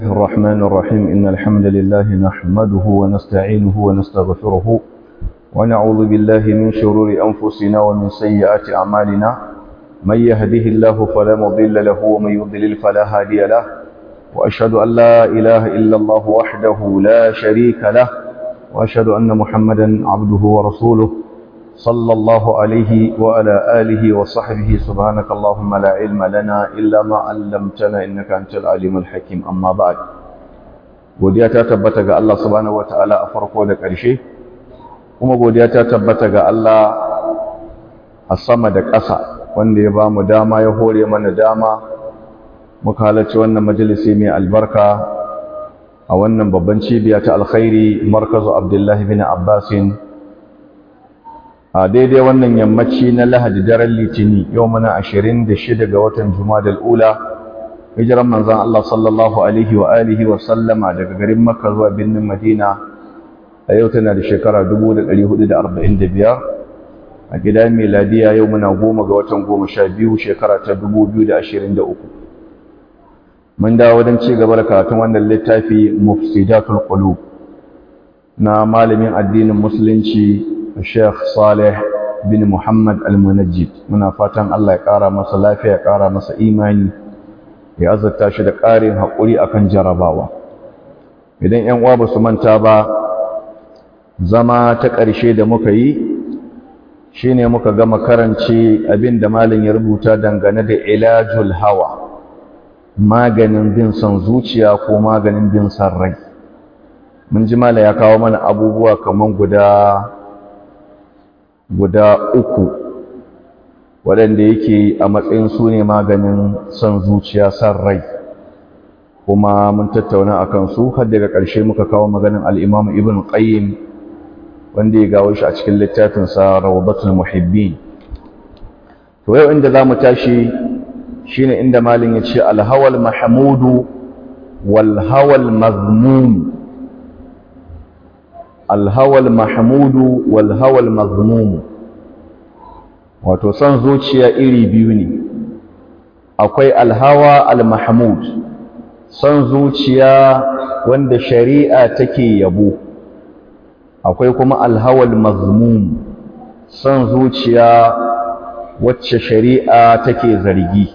الرحمن الرحيم إن الحمد لله نحمده ونستعينه ونستغفره ونعوذ بالله من شرور أنفسنا ومن سيئات أعمالنا من يهده الله فلا مضل له ومن يضلل فلا هادي له وأشهد أن لا إله إلا الله وحده لا شريك له وأشهد أن محمدا عبده ورسوله صلى الله عليه وعلى آله وصحبه سبحانك اللهم لا علم لنا إلا ما علمتنا إنك أنت العليم الحكيم أما بعد godiya ta tabbata ga Allah subhanahu wataala a farko da ƙarshe kuma godiya ta tabbata ga Allah a sama da ƙasa wanda ya ba mu dama ya hore mana dama muka halarci wannan majalisi mai albarka a wannan babban cibiya ta alkhairi markazu Abdullahi bin Abbasin a daidai wannan yammaci na lahadi daren litini yau muna ashirin da shida ga watan jumadal ula hijiran manzan Allah sallallahu alaihi wa alihi wa sallama daga garin makka zuwa birnin madina a yau tana da shekara 1445 a gida miladiya yau muna goma ga watan goma sha biyu shekara ta 2023 mun dawo don ci gaba da karatun wannan littafi mufsidatul qulub na malamin addinin musulunci Sheikh Saleh bin Muhammad Al-Munajjid muna fatan Allah ya ƙara masa lafiya ya ƙara masa imani ya azurta shi da ƙarin haƙuri akan jarabawa idan ƴan uwa ba su manta ba zama ta ƙarshe da muka yi shine muka gama karance abin da malam ya rubuta dangane da ilajul hawa maganin bin son zuciya ko maganin bin son rai mun ji malam ya kawo mana abubuwa kaman guda guda uku waɗanda yake a matsayin su ne maganin son zuciya son rai kuma mun tattauna a kansu har daga ƙarshe muka kawo maganin al'imamu ibn qayyim wanda ya gawo shi a cikin littafinsa rawdatul muhibbin to yau inda za mu tashi shine inda malin ya ce alhawal mahmudu wal hawal mazmum alhawal mahmudu wal hawal mazmum wato son zuciya iri biyu ne akwai alhawa almahmud son zuciya wanda shari'a take yabo akwai kuma alhawal mazmum son zuciya wacce shari'a take zargi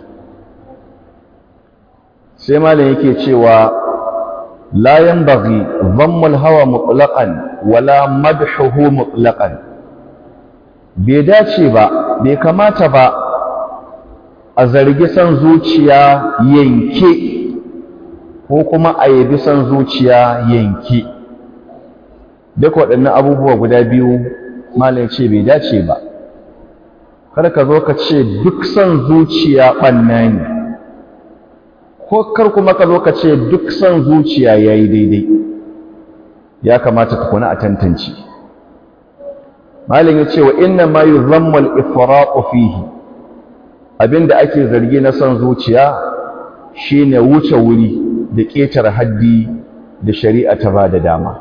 sai malam yake cewa لا ينبغي ضم الهوى مطلقا ولا مدحه مطلقا bai dace ba bai kamata ba a zargi san zuciya yanke ko kuma a yabi san zuciya yanke duk waɗannan abubuwa guda biyu malam ce bai dace ba kar ka zo ka ce duk san zuciya ɓanna ne ko kar kuma ka zo ka ce duk son zuciya ya yi daidai ya kamata ka kuna a tantance malin ya ce wa inna ma yi zammal ifraƙo fihi abinda ake zargi na son zuciya shine wuce wuri da ƙetare haddi da shari'a ta ba da dama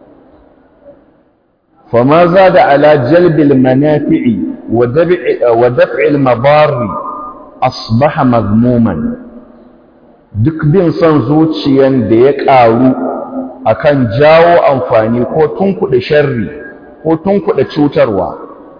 fama za da ala jalbil manafi'i wa daf'il mabarri asbaha mazmuman duk bin son zuciyan da ya ƙaru akan jawo amfani ko tunkuɗe sharri ko tunkuɗe cutarwa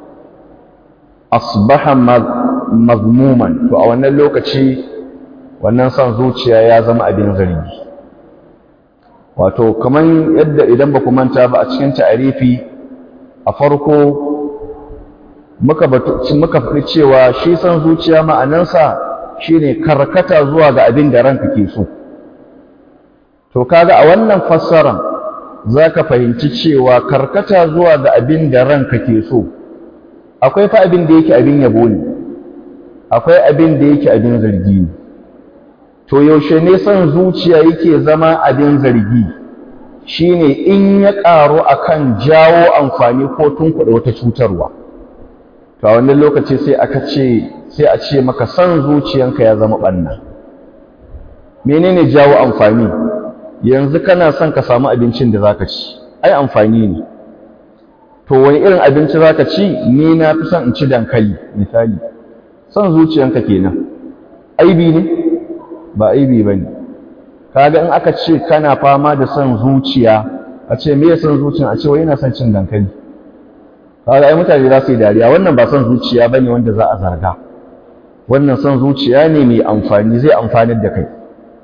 asbaha mazmuman to a wannan lokaci wannan son zuciya ya zama abin zargi wato kaman yadda idan ba ku manta ba a cikin ta'arifi a farko muka muka faɗi cewa shi son zuciya ma'anansa shine karkata zuwa ga abin da ranka ke so to kaga a wannan fassaran zaka fahimci cewa karkata zuwa ga abin da ranka ke so akwai fa abin da yake abin yabo ne akwai abin da yake abin zargi ne to yaushe ne son zuciya yake zama abin zargi shine in ya ƙaru akan jawo amfani ko tunkuɗa wata cutarwa to a wannan lokaci sai aka ce sai a ce maka san zuciyanka ya zama ɓanna menene jawo amfani yanzu kana son ka samu abincin da zaka ci ai amfani ne to wani irin abinci zaka ci ni na fi son in ci dankali misali san zuciyanka kenan aibi ne ba aibi bane kaga in aka ce kana fama da son zuciya a ce me son zuciya a ce wai yana son cin dankali kaga ai mutane za su yi dariya wannan ba son zuciya bane wanda za a zarga wannan son zuciya ne mai amfani zai amfanar da kai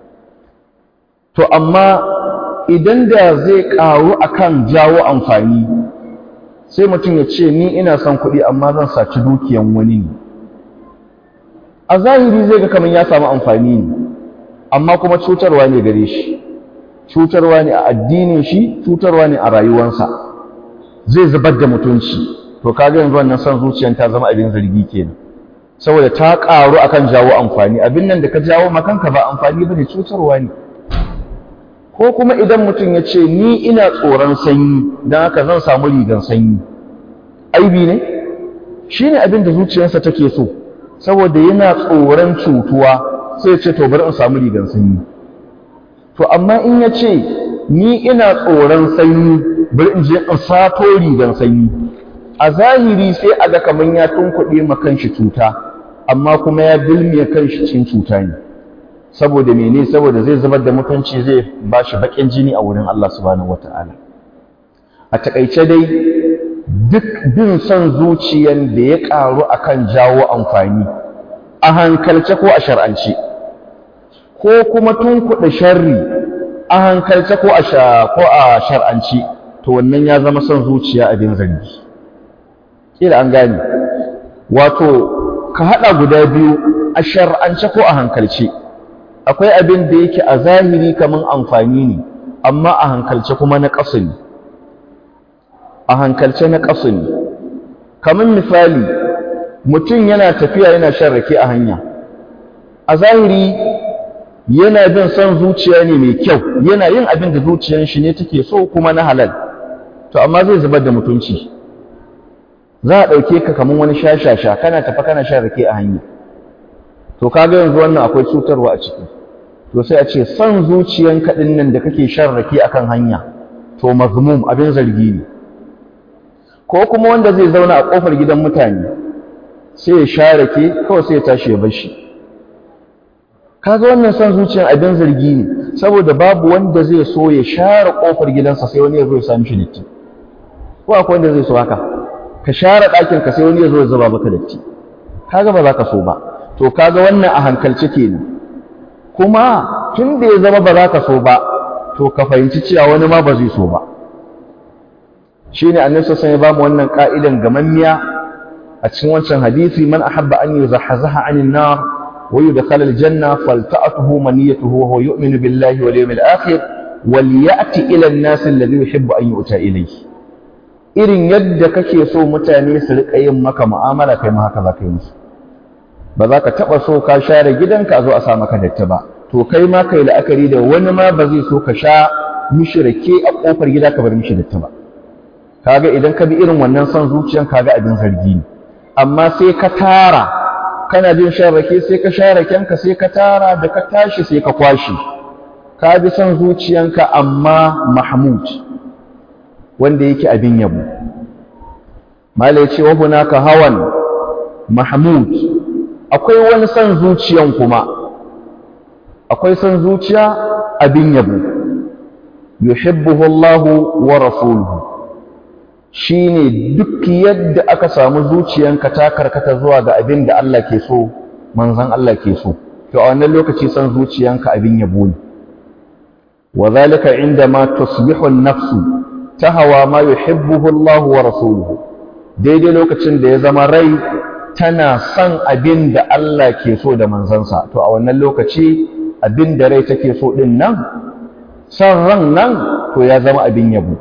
to amma idan da zai karu akan jawo amfani sai mutum ya ce ni ina son kuɗi amma zan saci dukiyan wani ne a zahiri zai ga kamar ya samu amfani ne amma kuma cutarwa ne gare shi cutarwa ne a addinin shi cutarwa ne a rayuwarsa zai zubar da mutunci to kaga yanzu wannan son zuciyar ta zama abin zargi kenan saboda ta karu akan jawo amfani abin nan da ka jawo makanka ba amfani bane cutarwa ne ko kuma idan mutum ya ce ni ina tsoron sanyi don haka zan samu rigan sanyi aibi ne shi ne abin da zuciyarsa take so saboda yana tsoron cutuwa sai ce to bari in samu rigan sanyi to amma in ya ce ni ina tsoron sanyi bari in je in sato rigan sanyi a zahiri sai a ga kamar ya tunkuɗe ma kanshi cuta amma kuma ya bilmiya kanshi cikin cuta ne saboda mene saboda zai zubar da mutunci zai ba shi baƙin jini a wurin Allah subhanahu wata'ala a takaice dai duk bin son zuciyan da ya ƙaru akan jawo amfani a hankalce ko a shar'ance ko kuma tunkuɗe sharri a hankalce ko a shar'ance to wannan ya zama son zuciya abin zargi kila an gane wato ka haɗa guda biyu a shar'ance ko a hankalce akwai abin da yake a zahiri kaman amfani ne amma a hankalce kuma na ƙasa ne a hankalce na ƙasa ne kamar misali mutum yana tafiya yana shan rake a hanya a zahiri yana bin son zuciya ne mai kyau yana yin abin da zuciyar shi ne take so kuma na halal to amma zai zubar da mutunci za a ɗauke ka kamar wani shashasha kana tafa kana shan rake a hanya to kaga yanzu wannan akwai cutarwa a ciki to sai a ce son zuciyan kaɗin nan da kake shan rake akan hanya to mazmum abin zargi ne ko kuma wanda zai zauna a ƙofar gidan mutane sai ya sha rake kawai sai ya tashi ya bar shi kaga wannan son zuciyan abin zargi ne saboda babu wanda zai so ya share ƙofar gidansa sai wani ya zo ya sami shi datti ko akwai wanda zai so haka ka share ɗakin ka sai wani ya zo ya zuba maka datti kaga ba za ka so ba to kaga wannan a hankalce kenan kuma tun da ya zama ba za ka so ba to ka fahimci cewa wani ma ba zai so ba shine annabi sallallahu alaihi wasallam ya wannan ka'idan gamammiya a cikin wancan hadisi man ahabba an yuzahzaha 'anil nar wa yudkhala al-janna falta'atuhu maniyatuhu wa huwa yu'minu billahi wal yawmil akhir wal ya'ti ila an-nas alladhi yuhibbu an yu'ta ilayhi irin yadda kake so mutane su rika yin maka mu'amala kai ma haka za ka yi musu ba za ka taɓa so ka share gidanka a zo a sa maka datti ba to kai ma kai la'akari da wani ma ba zai so ka sha mishi rake a ƙofar gida ka bar mishi datti ba kaga idan ka bi irin wannan son zuciyan kaga abin zargi ne amma sai ka tara kana jin shan rake sai ka sha rakenka sai ka tara da ka tashi sai ka kwashe ka bi son zuciyanka amma mahmud wanda yake abin yabo malai ce wa hunaka hawan mahmud akwai wani son zuciyan kuma akwai son zuciya abin yabo yuhibbuhu Allahu wa rasuluhu shine duk yadda aka samu zuciyanka ta karkata zuwa ga abin da Allah ke so manzon Allah ke so to a wannan lokaci son zuciyanka abin yabo ne wa zalika indama tusbihu an-nafsu tahawa ma yuhibbuhu Allahu wa rasuluhu daidai lokacin da ya zama rai tana son abin da Allah ke so da manzansa to a wannan lokaci abin da rai take so din nan son ran nan to ya zama abin yabo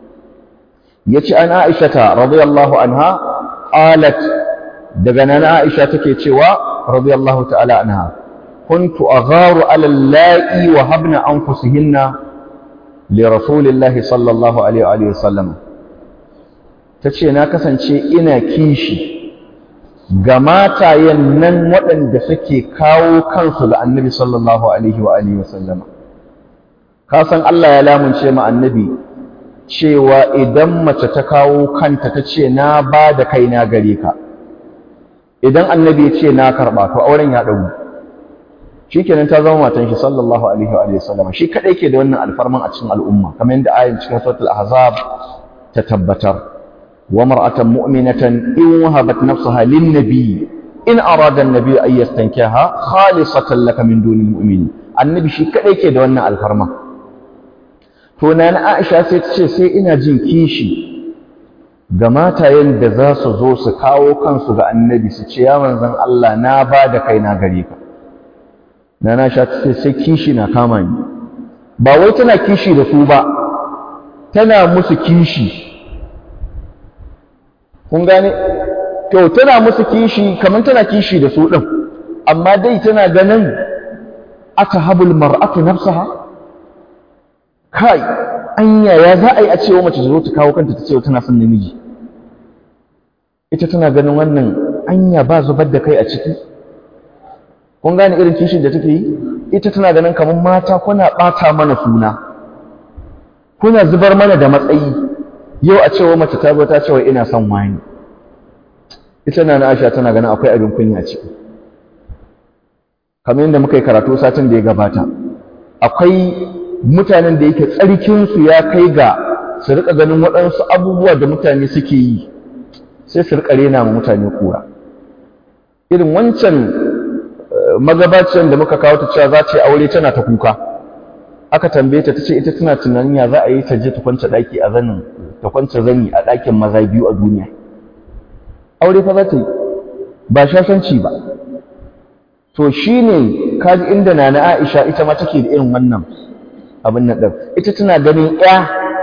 yace an Aisha ta radiyallahu anha qalat daga nan Aisha take cewa radiyallahu ta'ala anha kuntu agharu ala allai wa habna anfusihinna li rasulillahi sallallahu alaihi wa sallam tace na kasance ina kishi ga matayen nan waɗanda suke kawo kansu ga annabi sallallahu alaihi wa alihi wasallama ka san Allah ya lamunce ma annabi cewa idan mace ta kawo kanta ta ce na ba da kaina gare ka idan annabi ya ce na karɓa to auren ya ɗagu shikenan ta zama matan shi sallallahu alaihi wa alihi wasallam shi kadai ke da wannan alfarman a cikin al'umma kamar yadda ayin cikin suratul ahzab ta tabbatar wa mar'atan mu'minatan in wahabat nafsaha lin nabiy in arada an-nabiy an yastankiha khalisatan laka min dunil mu'minin annabi shi kadai ke da wannan alfarma to na Aisha sai ta ce sai ina jin kishi ga matayen da za su zo su kawo kansu ga annabi su ce ya manzon Allah na ba da kai na gare ka na na sha ta ce sai kishi na kama ni ba wai tana kishi da su ba tana musu kishi kun gane to tana musu kishi kamar tana kishi da su din amma dai tana ganin atahabul mar'atu nafsaha kai anya ya za a yi a cewa mace zo ta kawo kanta ta ce tana son namiji ita tana ganin wannan anya ba zubar da kai a ciki kun gane irin kishin da take yi ita tana ganin kamar mata kuna ɓata mana suna kuna zubar mana da matsayi yau a cewa mace ta zo ta cewa ina son wani ita na Aisha tana ganin akwai abin kunya ciki kamar yadda muka yi karatu satin da ya gabata akwai mutanen da yake tsarkinsu ya kai ga su rika ganin waɗansu abubuwa da mutane suke yi sai su rika rena ma mutane kura irin wancan magabacin da muka kawo ta cewa za ta yi aure tana ta kuka aka tambaye ta tace ita tana tunanin ya za a yi ta je ta kwance daki a zanin ta kwance zani a ɗakin maza biyu a duniya aure fa za ta yi ba shashanci ba to shine kaji inda nana Aisha ita ma take da irin wannan abin nan din ita tana ganin ya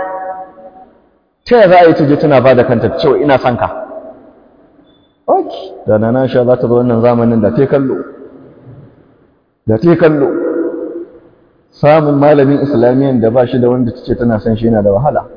ta za a yi ta je tana bada kanta cewa ina son ka okay da nana Aisha za ta zo wannan zamanin da ta kallo da ta kallo samun malamin islamiyan da ba shi da wanda tace tana son shi yana da wahala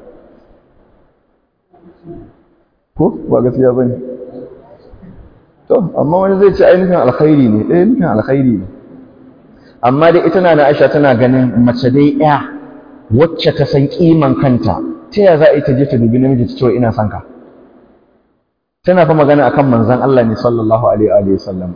ko ba gaskiya bane to amma wani zai ce ainihin alkhairi ne eh nufin alkhairi ne amma dai ita na Aisha tana ganin mace dai ya wacce ta san kiman kanta ta ya za a yi ta je ta dubi namiji ta ce ina son ka tana fa magana akan manzon Allah ne sallallahu alaihi wa sallam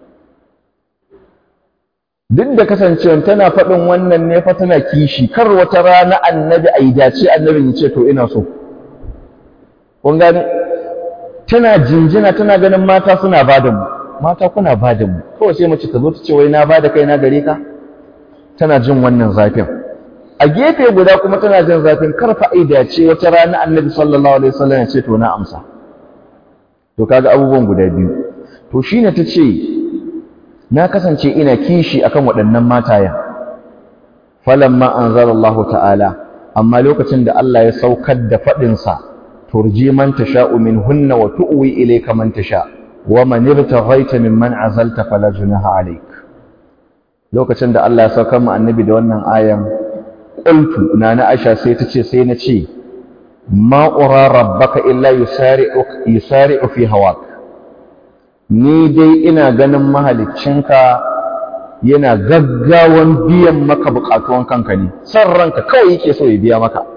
duk da kasancewa tana faɗin wannan ne fa tana kishi kar wata rana annabi a yi dace annabi ya ce to ina so kun gane tana jinjina tana ganin mata suna ba da mu mata kuna ba da mu kawai sai mace ta zo ta ce wai na ba da kai na gare ka tana jin wannan zafin a gefe guda kuma tana jin zafin kar fa ai dace wata rana annabi sallallahu alaihi wasallam ya ce to na amsa to kaga abubuwan guda biyu to shine ta ce na kasance ina kishi akan waɗannan matayen falamma anzalallahu ta'ala amma lokacin da Allah ya saukar da faɗinsa turji man tasha'u minhunna wa tu'wi ilayka man tasha wa man ibtaghaita mimman azalta fala junaha alayk lokacin da Allah ya saukar mu annabi da wannan ayan qultu nana Aisha sai ta ce sai na ce ma ura rabbaka illa yusari'u yusari'u fi hawak ni dai ina ganin mahaliccinka yana gaggawan biyan maka bukatuwan kanka ne san ranka kawai yake so ya biya maka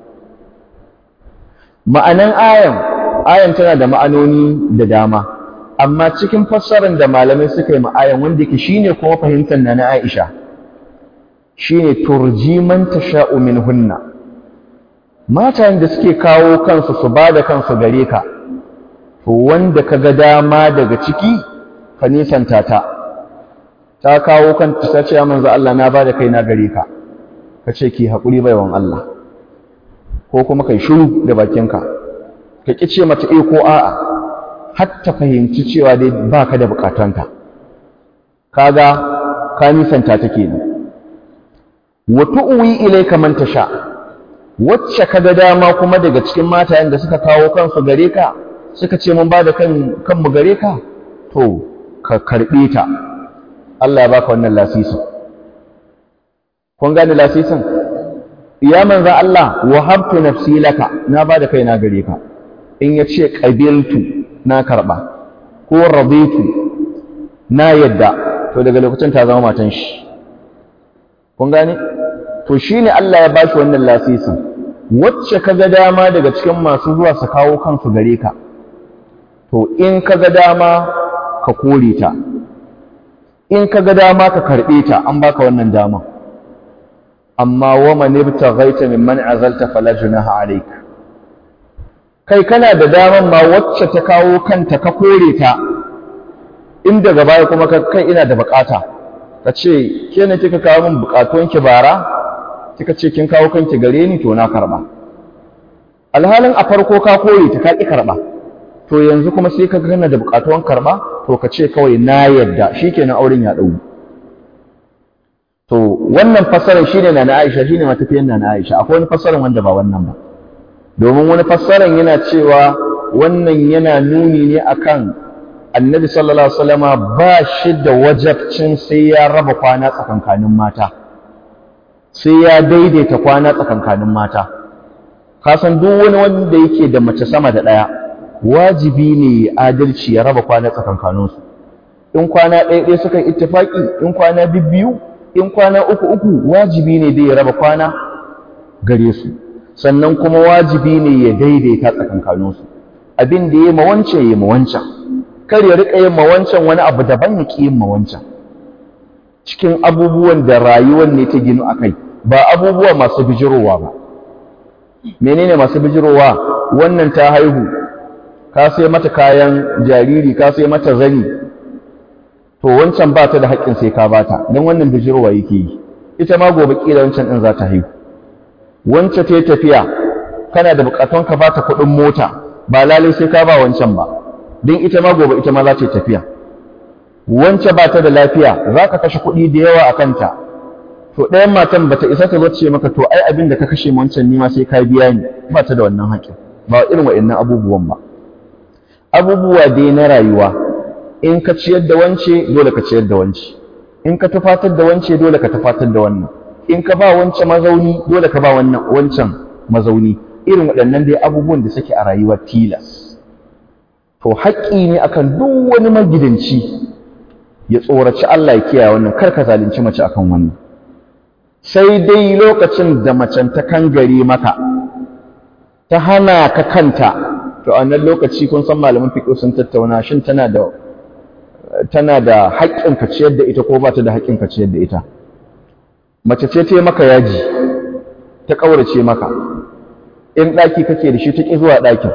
ma'anan ayan ayan tana da ma'anoni da dama amma cikin fassarar da malamai suka yi ma'ayan wanda yake shine kuma fahimtar na na Aisha shine turji man tasha'u minhunna matan da suke kawo kansu su bada kansu gare ka to wanda kaga dama daga ciki ka nisanta ta ta kawo kanta ta ce manzo Allah na bada kai na gare ka kace ki hakuri baiwan Allah ko kuma kai shiru da bakinka ka ki ce mata eh ko a'a har ta fahimci cewa dai baka da bukatanka kaga ka nisanta ta kenan wa tu'wi ilayka man tasha wacce kaga dama kuma daga cikin matayen da suka kawo kansu gare ka suka ce mun bada kan kanmu gare ka to ka karbe ta Allah ya baka wannan lasisi kun gane lasisin ya manzo Allah wahabtu nafsi laka na bada kaina gare ka in yace qabiltu na karba ko raditu na yadda to daga lokacin ta zama matan shi kun gane to shine Allah ya bashi wannan lasisin wacce kaga dama daga cikin masu zuwa su kawo kansu gare ka to in kaga dama ka kore ta in ka ga dama ka karɓe ta an baka wannan dama amma wa man ibtaghaita mimman azalta fala junaha alayk kai kana da daman ma wacce ta kawo kanta ka kore ta in daga baya kuma ka kai ina da bukata ka ce ke ne kika kawo min bukatun ki bara kika ce kin kawo kanki gare ni to na karba alhalin a farko ka kore ta ka ki karba to yanzu kuma sai ka gana da bukatun karba to ka ce kawai na yadda shikenan auren ya dau to wannan fassarar shine na Aisha shine matafiyan na Aisha akwai wani fassarar wanda ba wannan ba domin wani fassarar yana cewa wannan yana nuni ne akan annabi sallallahu alaihi wasallama ba shi da wajabcin sai ya raba kwana tsakankanin mata sai ya daidaita kwana tsakankanin mata ka san duk wani wanda yake da mace sama da ɗaya wajibi ne ya adalci ya raba kwana tsakankaninsu in kwana ɗaya ɗaya suka ittifaki in kwana biyu in kwana uku uku wajibi ne dai ya raba kwana gare su sannan kuma wajibi ne ya daidaita tsakankaninsu abin da ya ma wancan ya ma wancan kar ya riƙa yin ma wancan wani abu daban ya ƙi yin ma wancan cikin abubuwan da rayuwar ne ta ginu a kai ba abubuwa masu bijirowa ba menene masu bijirowa wannan ta haihu ka sai mata kayan jariri ka sai mata zani to wancan ba ta da haƙƙin sai ka bata don wannan bijirowa yake yi ita ma gobe ƙila wancan ɗin za ta haihu wance ta yi tafiya kana da buƙatun ka bata kuɗin mota ba lalai sai ka ba wancan ba don ita ma gobe ita ma za ta yi tafiya wance ba ta da lafiya za ka kashe kuɗi da yawa a kanta to ɗayan matan ba ta isa ta zo ce maka to ai abin da ka kashe wancan nima sai ka biya ni ba ta da wannan haƙƙin ba irin waɗannan abubuwan ba abubuwa dai na rayuwa in ka ciyar da wance dole ka ciyar da wance in ka tufatar da wance dole ka tufatar da wannan in ka ba wance mazauni dole ka ba wannan wancan mazauni irin waɗannan dai abubuwan da suke a rayuwa tilas to haƙƙi ne akan duk wani magidanci ya tsoraci Allah ya kiyaye wannan kar ka zalunci mace akan wannan sai dai lokacin da macen ta kangare maka ta hana ka kanta to a nan lokaci kun san malaman fiqh sun tattauna shin tana da tana da haƙƙin ka ciyar da ita ko ba ta da haƙƙin ka ciyar da ita mace ce ta yi maka yaji ta ƙaurace maka in ɗaki kake da shi ta ƙi zuwa ɗakin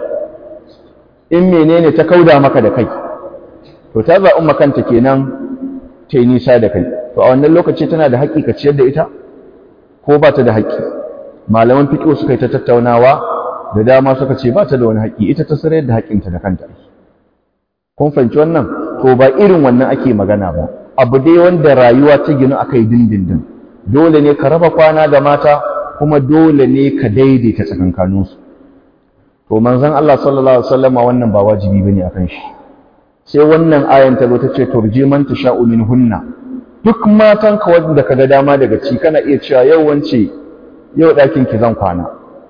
in menene ta kauda maka da kai to ta zaɓi makanta kenan ta yi nisa da kai to a wannan lokaci tana da haƙƙi ka ciyar da ita ko ba ta da haƙƙi malaman fiƙo suka yi ta tattaunawa da dama suka ce ba ta da wani haƙƙi ita ta sarayar da haƙƙinta da kanta kun fahimci wannan to ba irin wannan ake magana ba abu dai wanda rayuwa ta ginu aka yi dindindin dole ne ka raba kwana da mata kuma dole ne ka daidaita tsakankaninsu to manzon Allah sallallahu alaihi wasallam wannan ba wajibi bane akan shi sai wannan ayan ta zo ta ce turji man tasha'u minhunna duk matan ka wanda kaga dama daga ci kana iya cewa yau wance yau ɗakin ki zan kwana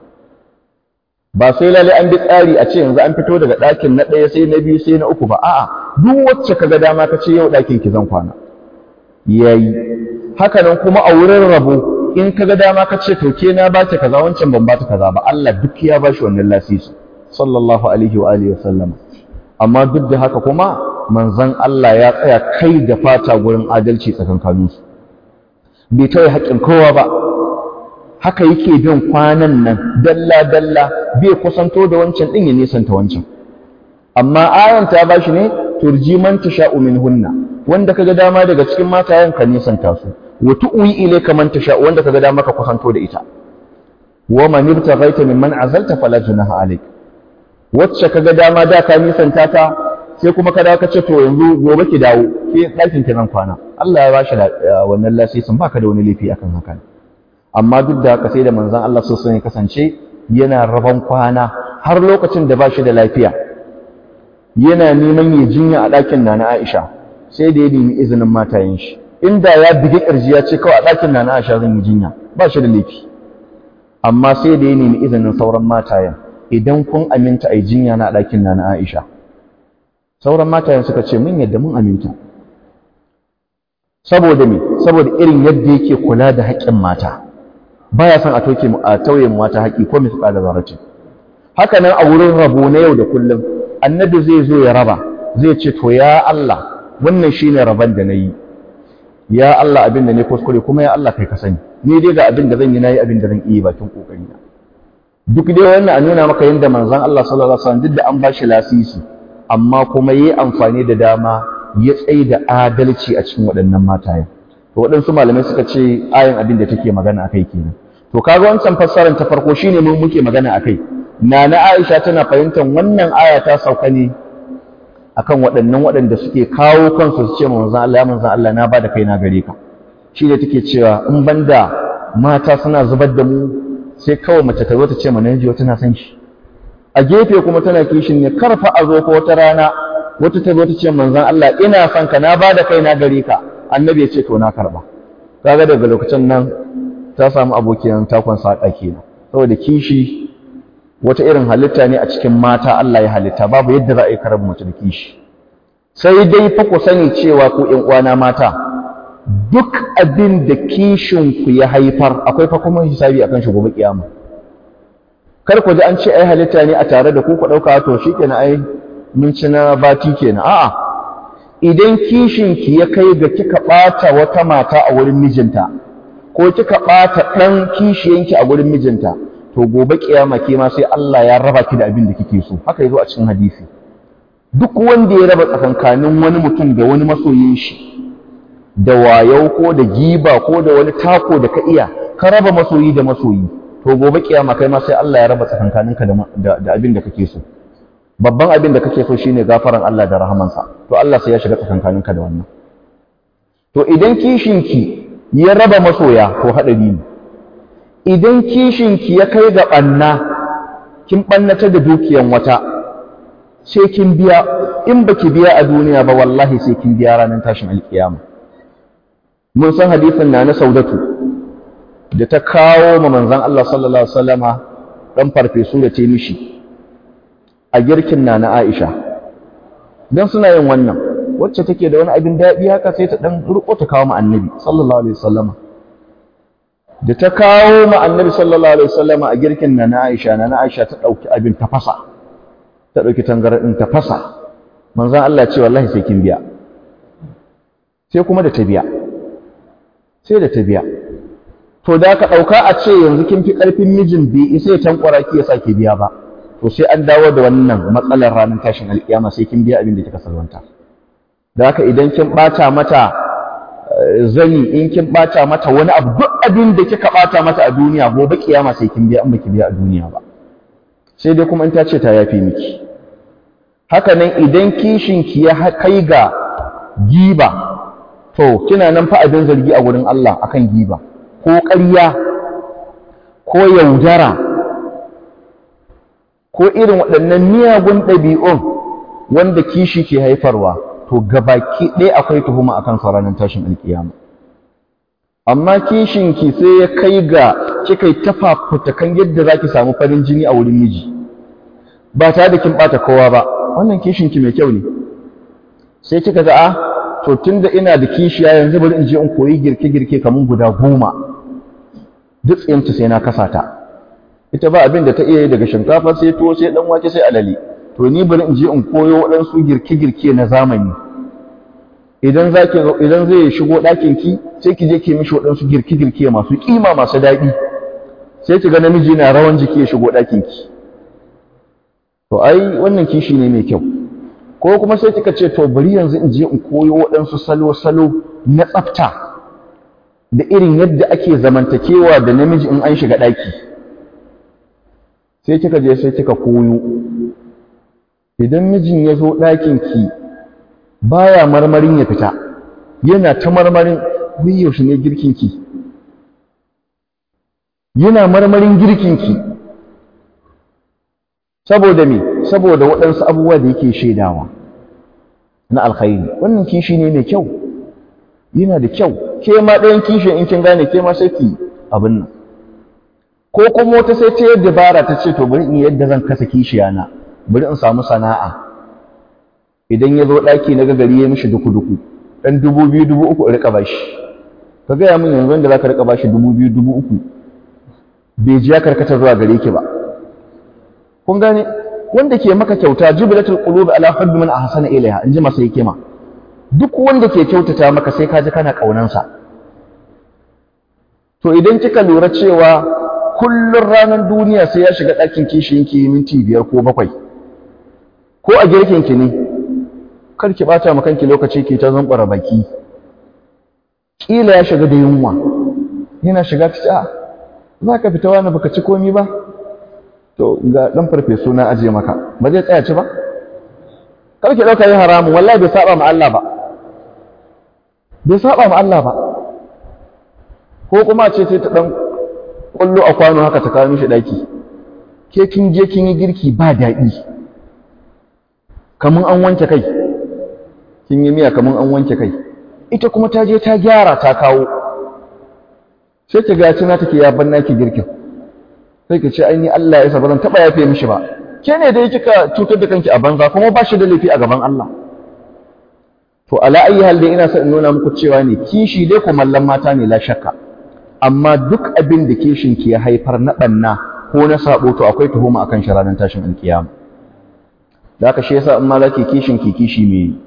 ba sai lalle an bi tsari a ce yanzu an fito daga ɗakin na ɗaya sai na biyu sai na uku ba a'a duk wacce kaga dama ka ce yau ɗakin ki zan kwana yayi haka nan kuma a wurin rabo in kaga dama ka ce to ke na ba ta kaza wancan ban ba ta kaza ba Allah duk ya ba shi wannan lasisi sallallahu alaihi wa alihi wasallam amma duk da haka kuma manzon Allah ya tsaya kai da fata gurin adalci tsakankaninsu bai tauye haƙƙin kowa ba haka yake bin kwanan nan dalla dalla bai kusanto da wancan din ya nisanta wancan amma ayan ta bashi ne turji man tasha'u minhunna wanda kaga dama daga cikin matayen ka nisanta su wa tu'wi ilayka man tasha'u wanda kaga dama ka kusanto da ita wa man ibtaghaita mimman azalta fala junaha alayk wacce kaga dama da ka nisanta ta sai kuma ka dawo ka ce to yanzu gobe ki dawo ke ɗakin ki zan kwana Allah ya bashi wannan lasisin baka da wani laifi akan haka amma duk da haka sai da manzon Allah so ya kasance yana raban kwana har lokacin da bashi da lafiya yana neman ya jinya a ɗakin Nana Aisha sai da ya nemi izinin matayen shi inda ya bige ƙirji ya ce kawai a ɗakin Nana Aisha zan yi jinya ba shi da laifi amma sai da ya nemi izinin sauran matayen idan kun aminta a yi jinya na a ɗakin Nana Aisha sauran matayen suka ce mun yadda mun aminta saboda me saboda irin yadda yake kula da haƙƙin mata baya son a toke a tauye mata haƙƙi ko misƙa da zarati haka nan a wurin rabo na yau da kullum annabi zai zo ya raba zai ce to ya Allah wannan shine raban da nayi ya Allah abin da ne kuskure kuma ya Allah kai ka sani ni dai ga abin da zan yi nayi abin da zan iya bakin kokari na duk dai wannan a nuna maka yadda manzon Allah sallallahu alaihi wasallam duk da an bashi lasisi amma kuma yayi amfani da dama ya tsaye da adalci a cikin waɗannan matayen to waɗansu malamai suka ce ayin abin da take magana akai kenan to kaga wancan fassarar ta farko shine mun muke magana akai nana Aisha tana fahimtar wannan aya ta sauka ne akan waɗannan waɗanda suke kawo kansu su ce manzon Allah ya manzon Allah na bada kai na gare ka shi ne take cewa in banda mata suna zubar da mu sai kawai mace ta zo ta ce mana yaji tana san shi a gefe kuma tana kishin ne karfa a zo ko wata rana wata ta zo ta ce manzon Allah ina son ka na bada kai na gare ka annabi ya ce to na karba kaga daga lokacin nan ta samu abokiyan takon saka kenan saboda kishi wata irin halitta ne a cikin mata Allah ya halitta babu yadda za a yi karar mace da kishi sai dai fa ku sani cewa ku ƴan uwana mata duk abin da kishin ku ya haifar akwai fa kuma hisabi akan shi gobe kiyama kar ku ji an ce ai halitta ne a tare da ku ku dauka to shikenan ai mun ci na bati kenan a'a idan kishin ki ya kai ga kika bata wata mata a wurin mijinta ko kika bata dan kishiyanki a wurin mijinta to gobe kiyama ke ma sai Allah ya raba ki da abin da kike so haka yazo a cikin hadisi duk wanda ya raba tsakankanin wani mutum da wani masoyin shi da wayau ko da giba ko da wani tako da ka iya ka raba masoyi da masoyi to gobe kiyama kai ma sai Allah ya raba tsakankaninka da da abin da kake so babban abin da kake so shine gafaran Allah da rahamansa to Allah sai ya shiga tsakankaninka da wannan to idan kishinki ya raba masoya to hadari ne idan kishinki ya kai ga ɓanna kin ɓannata da dukiyan wata sai kin biya in baki biya a duniya ba wallahi sai kin biya ranar tashin alkiyama mun san hadisin na na saudatu da ta kawo ma manzon Allah sallallahu alaihi wasallama dan farfesu da ta mishi a girkin na na Aisha dan suna yin wannan wacce take da wani abin daɗi haka sai ta dan riko ta kawo ma annabi sallallahu alaihi wasallama da ta kawo ma annabi sallallahu alaihi wasallama a girkin na na Aisha na na Aisha ta dauki abin ta fasa ta dauki tangaradin ta fasa manzon Allah ce wallahi sai kin biya sai kuma da ta biya sai da ta biya to da ka dauka a ce yanzu kin fi karfin mijin bi sai tankwara ki ya sake biya ba to sai an dawo da wannan matsalar ranar tashin alkiyama sai kin biya abin da kika salwanta da haka idan kin bata mata zani in kin bata mata wani abu duk abin da kika bata mata a duniya gobe kiyama sai kin biya in baki biya a duniya ba sai dai kuma in ta ce ta yafe miki haka nan idan kishin ki ya kai ga giba to kina nan fa abin zargi a wurin Allah akan giba ko ƙarya ko yaudara ko irin waɗannan miyagun ɗabi'un wanda kishi ke haifarwa to gabaki ɗaya akwai tuhuma akan sa ranar tashin alkiyama amma kishin ki sai ya kai ga kika yi tafafutakan yadda zaki samu farin jini a wurin miji ba tare da kin bata kowa ba wannan kishin ki mai kyau ne sai kika ga a to tunda ina da kishiya yanzu bari in je in koyi girke-girke kamar guda goma duk tsayinta sai na kasa ta ita ba abin da ta iya yi daga shinkafa sai tuwo sai dan wake sai alale to ni bari in je in koyo waɗansu girke-girke na zamani idan zaki idan zai shigo ɗakin ki sai ki je ki mishi waɗansu girke-girke masu kima masu daɗi sai ki ga namiji na rawan jiki ya shigo ɗakin ki to ai wannan kishi ne mai kyau ko kuma sai kika ce to bari yanzu in je in koyo waɗansu salo-salo na tsafta da irin yadda ake zamantakewa da namiji in an shiga ɗaki sai kika je sai kika koyo idan mijin ya zo ɗakinki baya marmarin ya fita yana ta marmarin wai yaushe ne girkinki yana marmarin girkinki saboda me saboda waɗansu abubuwa da yake shaidawa na alkhairi wannan kishi ne mai kyau yana da kyau ke ma ɗayan kishin in kin gane ke ma sai ki abin nan ko kuma wata sai ta yadda bara ta ce to bari in yadda zan kasa kishiya na bari in samu sana'a idan ya zo ɗaki na gagari ya mishi duku-duku ɗan dubu biyu dubu uku in riƙa bashi ka gaya min yanzu wanda za ka riƙa bashi dubu biyu dubu uku bai ji ya karkata zuwa gare ki ba kun gane wanda ke maka kyauta jibilatul qulub ala hubbi man ahsana ilayha in ji masa hikima duk wanda ke kyautata maka sai ka ji kana ƙaunansa to idan kika lura cewa kullum ranar duniya sai ya shiga ɗakin kishiyinki minti biyar ko bakwai ko a girkinki ne kar ki ɓata ma kanki lokaci ke ta zumbura baki ƙila ya shiga da yunwa yana shiga ta ce a za ka fita wani baka ci komi ba to ga ɗan farfesu na ajiye maka ba zai tsaya ci ba kar ki ɗauka yi haramun wallahi bai saba ma Allah ba bai saba ma Allah ba ko kuma ce sai ta ɗan ƙwallo a kwano haka ta kawo mishi ɗaki ke kin je kin yi girki ba daɗi kamun an wanke kai kin yi miya kamun an wanke kai ita kuma ta je ta gyara ta kawo sai ki ga tuna take ya banna ki girkin sai ki ce aini Allah ya sa bazan taba yafe mishi ba ke ne dai kika cutar da kanki a banza kuma ba shi da laifi a gaban Allah to ala ayi hal dai ina son in nuna muku cewa ne kishi dai ko mallan mata ne la shakka amma duk abin da kishin ki ya haifar na banna ko na sabo to akwai tuhuma akan shi ranar tashin alkiyama da haka shi yasa in ma zaki kishin ki kishi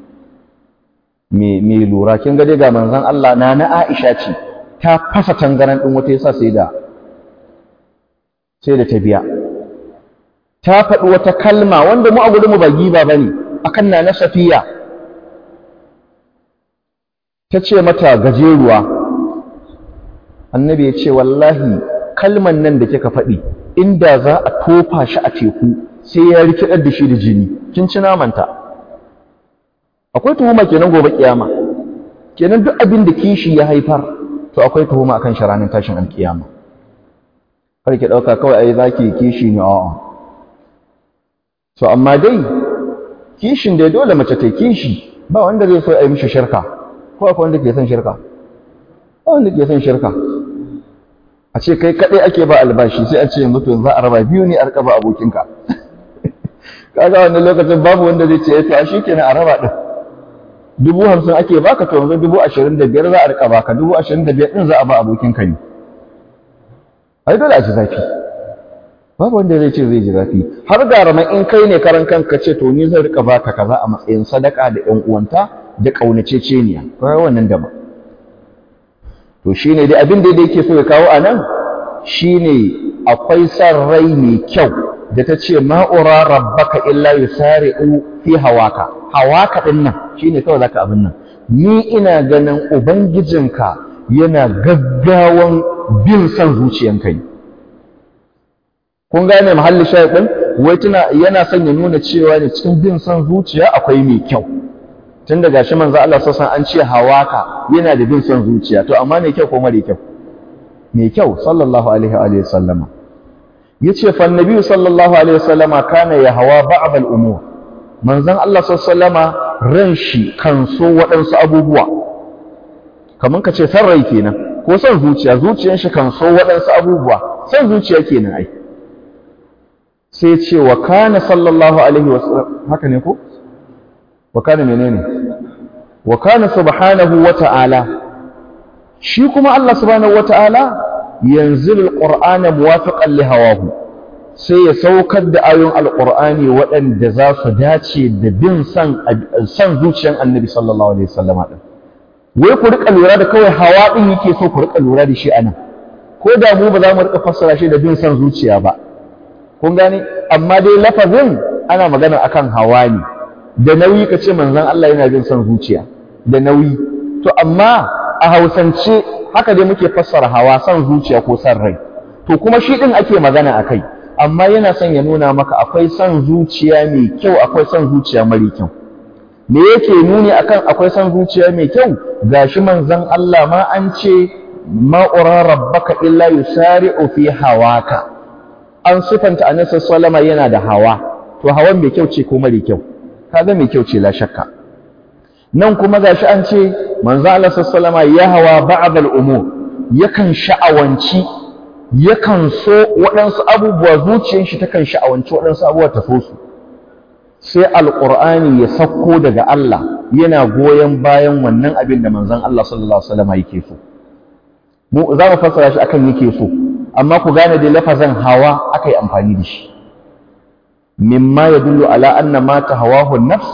me me lura kin ga dai ga manzon Allah na na Aisha ce ta fasa tangaran din wata yasa sai da sai da ta biya ta faɗi wata kalma wanda mu a gurin mu ba giba bane akan na na Safiya ta ce mata gajeruwa annabi ya ce wallahi kalman nan da kika faɗi inda za a tofa shi a teku sai ya rikidar da shi da jini kin ci namanta akwai tuhuma kenan gobe kiyama kenan duk abin da kishi ya haifar to akwai tuhuma akan shi ranar tashin alkiyama kar ki dauka kawai ai zaki kishi ne a'a so amma dai kishin dai dole mace ta kishi ba wanda zai so ai mishi shirka ko akwai wanda ke son shirka ba wanda ke son shirka a ce kai kadai ake ba albashi sai a ce yanzu to za a raba biyu ne a rika ba abokinka kaga wannan lokacin babu wanda zai ce to a shikenan a raba din dubu hamsin ake baka to yanzu dubu ashirin da biyar za a rika baka dubu ashirin da biyar din za a ba abokinka ne ai dole a ji zafi babu wanda zai ce zai ji zafi har garama in kai ne karan kanka ce to ni zan rika baka kaza a matsayin sadaka da ƴan uwanta da kaunaceceniya kai wannan daban to shine dai abin da yake so ya kawo anan shine akwai san rai mai kyau da ta ce ma'ura rabbaka illa yusari'u fi hawaka hawaka din nan shine kawai zaka abin nan ni ina ganin ubangijinka yana gaggawan bin san zuciyanka ne kun gane mahallin shayadin wai tuna yana son ya nuna cewa ne cikin bin san zuciya akwai mai kyau tun da gashi manzo Allah sassan an ce hawaka yana da bin san zuciya to amma mai kyau ko mare kyau mai kyau sallallahu alaihi wa alihi sallama yace fa annabi sallallahu alaihi wasallama kana ya hawa ba'd al-umur manzon Allah sallama ran shi kan so waɗansu abubuwa kaman ka ce san rai kenan ko san zuciya zuciyar shi kan so waɗansu abubuwa san zuciya kenan ai sai ce wa kana sallallahu alaihi wasallam haka ne ko wa kana menene wa kana subhanahu wa ta'ala shi kuma Allah subhanahu wa ta'ala yanzil alqur'ana muwafiqan li hawahu sai ya saukar da ayoyin alqur'ani waɗanda za su dace da bin san san zuciyar annabi sallallahu alaihi wasallam din wai ku rika lura da kawai hawa din yake so ku rika lura da shi anan ko da mu ba za mu rika fassara shi da bin san zuciya ba kun gane amma dai lafazin ana magana akan hawa ne da nauyi ka ce manzon Allah yana bin san zuciya da nauyi to amma a hausance haka dai muke fassara hawa san zuciya ko san rai to kuma shi din ake magana akai amma yana son ya nuna maka akwai san zuciya mai kyau akwai san zuciya mara kyau me yake nuni akan akwai san zuciya mai kyau gashi manzon Allah ma an ce ma ura rabbaka illa yusari'u fi hawaka an sifanta annabi sallama yana da hawa to hawan mai kyau ce ko mara kyau kaga mai kyau ce la shakka nan kuma gashi an ce manzo Allah sallama ya hawa ba'd al-umur yakan sha'awanci yakan so waɗansu abubuwa zuciyar shi takan sha'awanci waɗansu abubuwa ta so su sai alqur'ani ya sakko daga Allah yana goyon bayan wannan abin da manzon Allah sallallahu alaihi wasallam yake so mu za mu fassara shi akan yake so amma ku gane da lafazin hawa akai amfani da shi mimma yadullu ala anna ma tahawahu an-nafsu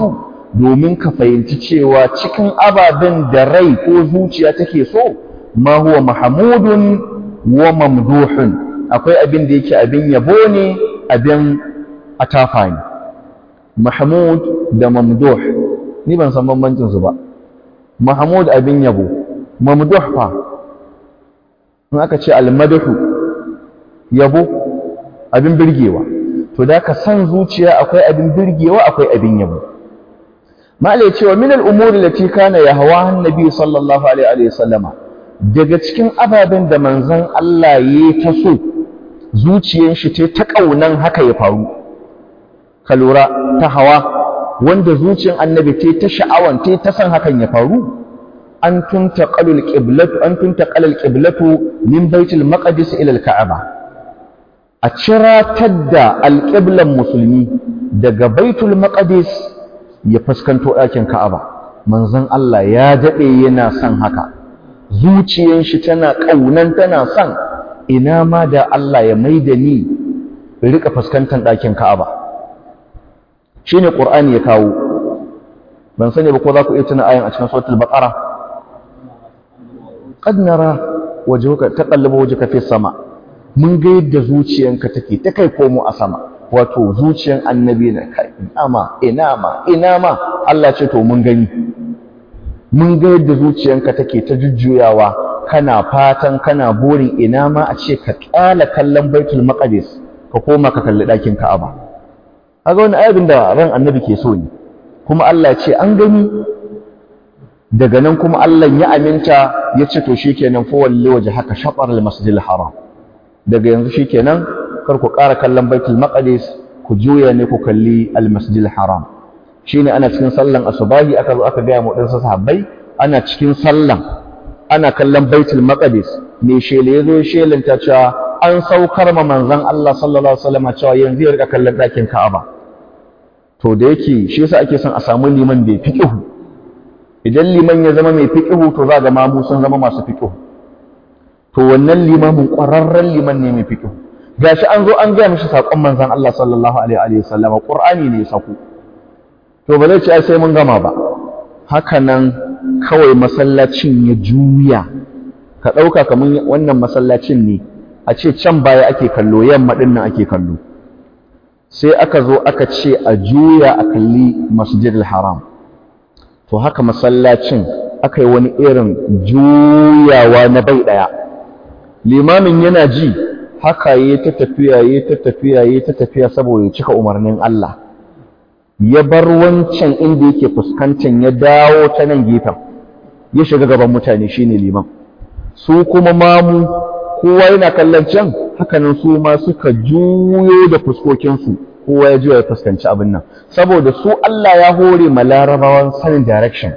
domin ka fahimci cewa cikin ababen da rai ko zuciya take so ma huwa mahmudun wa mamduhun akwai abin da yake abin yabo ne abin atafa ne mahmud da mamduh ni ban san bambancin su ba mahmud abin yabo mamduh fa in aka ce almadhu yabo abin birgewa to da ka san zuciya akwai abin birgewa akwai abin yabo mala ya ce wa min al'umuri lati kana yahwa annabi sallallahu alaihi wa sallama daga cikin ababen da manzon Allah ya ta so zuciyar shi ta ta kaunan haka ya faru ka lura ta hawa wanda zuciyar annabi ta ta sha'awan ta ta san hakan ya faru an tuntaqalu al-qiblatu an tuntaqala al-qiblatu min baitul maqdis ila al-ka'aba a ciratar da alƙiblan musulmi daga baitul maqdis ya fuskanto ɗakin ka'aba manzon Allah ya daɗe yana son haka zuciyar shi tana ƙaunan tana son ina ma da Allah ya maida ni rika fuskantar ɗakin ka'aba shine qur'ani ya kawo ban sani ba ko za ku iya tuna ayan a cikin suratul baqara qad nara wajhuka taqallabu wajhuka fi sama mun ga yadda zuciyanka take ta kai komo a sama wato zuciyan annabi na kai inama inama inama Allah ce to mun gani mun ga yadda zuciyanka take ta jujjuyawa kana fatan kana burin inama a ce ka kyala kallon baitul maqdis ka koma ka kalli dakin ka'aba kaga wani ayabin da ran annabi ke so ne kuma Allah ce an gani daga nan kuma Allah ya aminta ya ce to shikenan fa walli waje haka shatar al-masjidil haram daga yanzu shikenan kar ku ƙara kallon baitul maqdis ku juya ne ku kalli al-masjidil haram shine ana cikin sallan asubahi aka zo aka gaya mu dan sahabbai ana cikin sallan ana kallon baitul maqdis me shele yazo shelanta cewa an saukar ma manzon Allah sallallahu alaihi wasallam cewa yanzu ya rika kallon ɗakin Ka'aba to da yake shi yasa ake son a samu liman bai fiqhu idan liman ya zama mai fiqhu to za ga mamu sun zama masu fiqhu to wannan limamin ƙwararren liman ne mai fiqhu gashi an zo an gaya mishi saƙon manzon Allah sallallahu alaihi wa sallam Qur'ani ne ya sako to ba zai ce sai mun gama ba haka nan kawai masallacin ya juya ka ɗauka kamar wannan masallacin ne a ce can baya ake kallo yamma ɗin nan ake kallo sai aka zo aka ce a juya a kalli masjidil haram to haka masallacin aka yi wani irin juyawa na bai ɗaya limamin yana ji haka yi ta tafiya yi ta tafiya yi ta tafiya saboda ya cika umarnin Allah ya bar wancan inda yake fuskantar ya dawo ta nan gefen ya shiga gaban mutane shine liman su kuma mamu kowa yana kallon can hakanan su ma suka juyo da fuskokinsu kowa ya juya ya fuskanci abin nan saboda su Allah ya hore ma larabawan sanin direction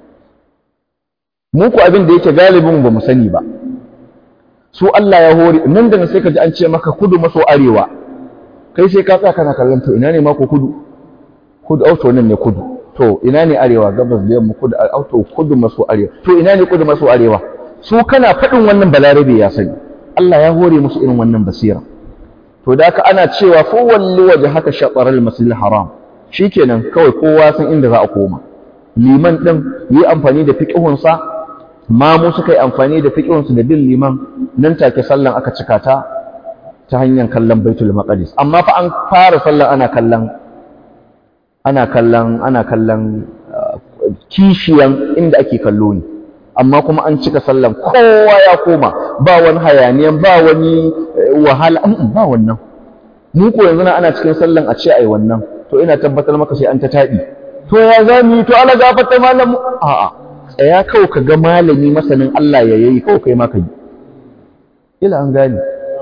mu ku abin da yake galibin ba mu sani ba su Allah ya hore nan da sai ka ji an ce maka kudu maso arewa kai sai ka tsaya kana kallon to ina ne mako kudu kudu auto nan ne kudu to ina ne arewa gabas da yamma kudu auto kudu maso arewa to ina ne kudu maso arewa su kana faɗin wannan balarabe ya sani Allah ya hore musu irin wannan basira to da haka ana cewa fa walli waje haka shataral masjidil haram shikenan kawai kowa san inda za a koma liman din yi amfani da fiqhun sa mamu suka yi amfani da fiqhun su da bin liman nan take sallan aka cika ta ta hanyar kallon baitul maqdis amma fa an fara sallan ana kallon ana kallon ana kallon kishiyan inda ake kallo ne amma kuma an cika sallan kowa ya koma ba wani hayaniyan ba wani wahala ba wannan mu ko yanzu ana cikin sallan a ce ai wannan to ina tabbatar maka sai an ta taɗi to ya za mu yi to ala gafarta malamu a'a tsaya kawai ka ga malami masanin Allah ya yayi kawai kai ma ka yi ila an gane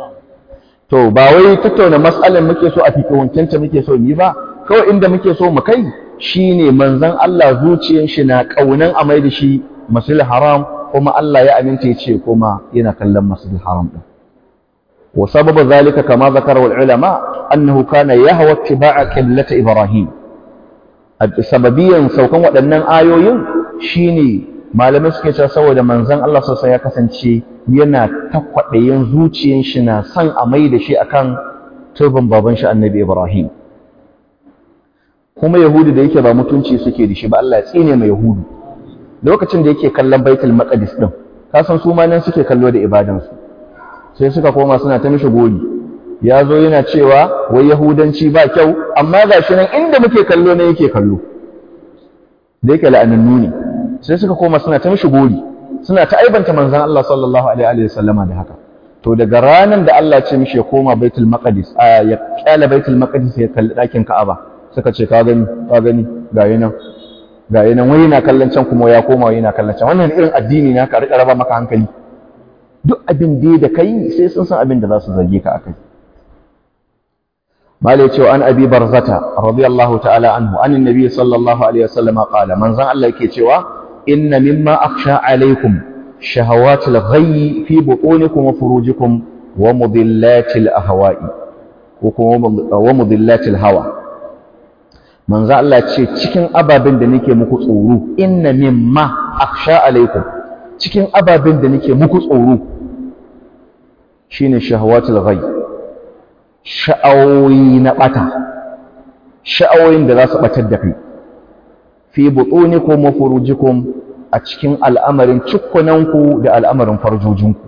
to ba wai tattauna mas'alan muke so a fiƙiwancanta muke so yi ba kawai inda muke so mu kai shine manzon Allah zuciyar shi na kaunan a mai da shi masjidil haram kuma Allah ya aminta ya ce kuma yana kallon masjidil haram din wa sababu zalika kama zakara wal ulama annahu kana yahwa ittiba'a qiblati ibrahim sababiyan saukan waɗannan ayoyin shine malamai suke cewa saboda manzon Allah sosai ya kasance yana takwaɗayin zuciyar shi na son a mai da shi akan turban baban shi annabi ibrahim kuma yahudu da yake ba mutunci suke da shi ba Allah ya tsine mai yahudu lokacin da yake kallon baitul maqdis din ka san su ma nan suke kallo da ibadansu sai suka koma suna ta mishi gori ya zo yana cewa wai yahudanci ba kyau amma ga shi nan inda muke kallo ne yake kallo da yake la'anannu ne sai suka koma suna ta mishi gori suna ta aibanta manzon Allah sallallahu alaihi wa sallama da haka to daga ranar da Allah ce mishi ya koma baitul maqdis a ya kyala baitul maqdis ya kalli dakin Ka'aba suka ce ka gani ka gani ga yana ga yana wai yana kallon can kuma ya koma wai yana kallon can wannan irin addini na ka rika raba maka hankali duk abin da da kai sai sun san abin da za su zarge ka akai malai cewa an abi barzata radiyallahu ta'ala anhu an annabi sallallahu alaihi wasallam qala manzon Allah yake cewa inna mimma akhsha alaikum shahawatil ghayyi fi butunikum wa furujikum wa mudillatil ahwa'i ko kuma wa mudillatil hawa manzon Allah ce cikin ababen da nake muku tsoro inna mimma akhsha alaikum cikin ababen da nake muku tsoro shine shahawatil ghayyi sha'awoyi na ɓata sha'awoyin da za su ɓatar da kai fi buɗunikum wa furujikum a cikin al'amarin cikkunanku da al'amarin farjojinku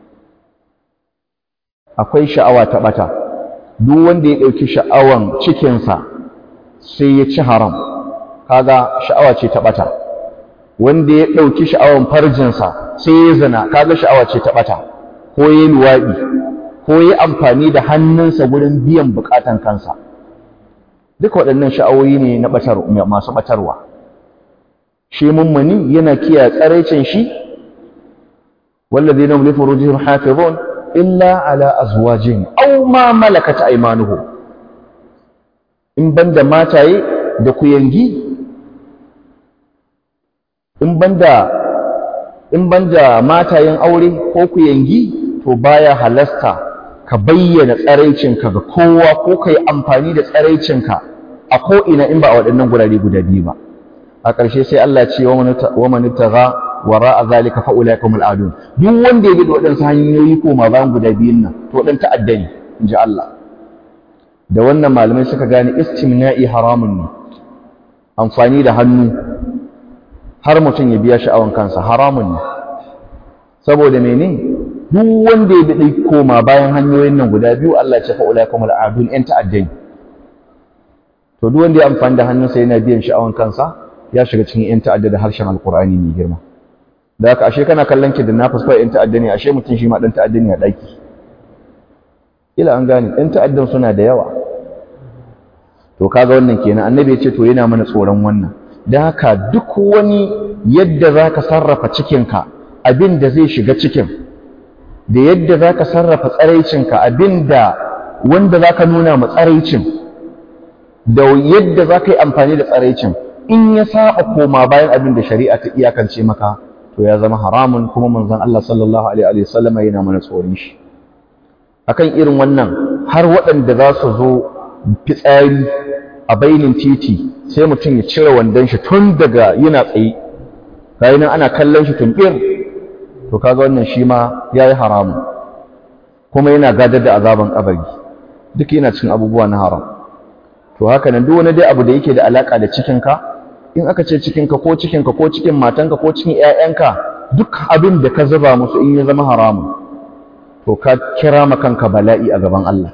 akwai sha'awa ta ɓata duk wanda ya ɗauki sha'awan cikinsa sai ya ci haram kaga sha'awa ce ta ɓata wanda ya ɗauki sha'awan farjinsa sai ya zina kaga sha'awa ce ta ɓata ko ya luwaɗi ko yi amfani da hannunsa wurin biyan bukatan kansa duka waɗannan sha'awoyi ne na masu ɓatarwa shi mummuni yana kiyaye tsaraicin shi wallazi na mulki furujihim hafizun illa ala azwajihim aw ma malakat aymanuhum in banda mataye da kuyangi in banda in banda matayen aure ko kuyangi to baya halasta ka bayyana tsaraicinka ga kowa ko ka yi amfani da tsaraicinka a ko'ina in ba a waɗannan gurare guda biyu ba a ƙarshe sai Allah ce wa manitaga wara a zalika fa'ula kuma al'adun duk wanda ya bi da waɗansu hanyoyi ko ma bayan guda biyun nan to waɗan ta'adda ne in ji Allah da wannan malamai suka gane istimna'i haramun ne amfani da hannu har mutum ya biya sha'awan kansa haramun ne saboda mene duk wanda ya bi koma bayan hanyoyin nan guda biyu Allah ya ce fa'ula kuma al'adun ‘yan ta'addai to duk wanda ya amfani da hannunsa yana biyan sha'awan kansa ya shiga cikin ‘yan ta'adda da harshen alkur'ani mai girma da haka ashe kana kallon ki da na fuskar ‘yan ta'adda ne ashe mutum shi ma ɗan ta'adda ne a ɗaki ila an gane ‘yan ta'addan suna da yawa to kaga wannan kenan annabi ya ce to yana mana tsoron wannan da haka duk wani yadda za ka sarrafa cikinka abin da zai shiga cikin da yadda za ka sarrafa tsaraicinka abinda wanda za ka nuna ma tsaraicin da yadda za ka yi amfani da tsaraicin in ya saba koma bayan abin da shari'a ta iyakance maka to ya zama haramun kuma manzon Allah sallallahu alaihi wa sallam yana mana tsoron shi akan irin wannan har waɗanda za su zo fitsari a bainin titi sai mutum ya cire wandon shi tun daga yana tsaye gayi nan ana kallon shi tumbir to kaga wannan shi ma yayi haramu kuma yana gadar da azaban kabari duk yana cikin abubuwa na haram to haka nan duk wani dai abu da yake da alaka da cikinka in aka ce cikinka ko cikinka ko cikin matanka ko cikin ƴaƴanka duk abin da ka zuba musu in ya zama haramun to ka kira ma kanka bala'i a gaban Allah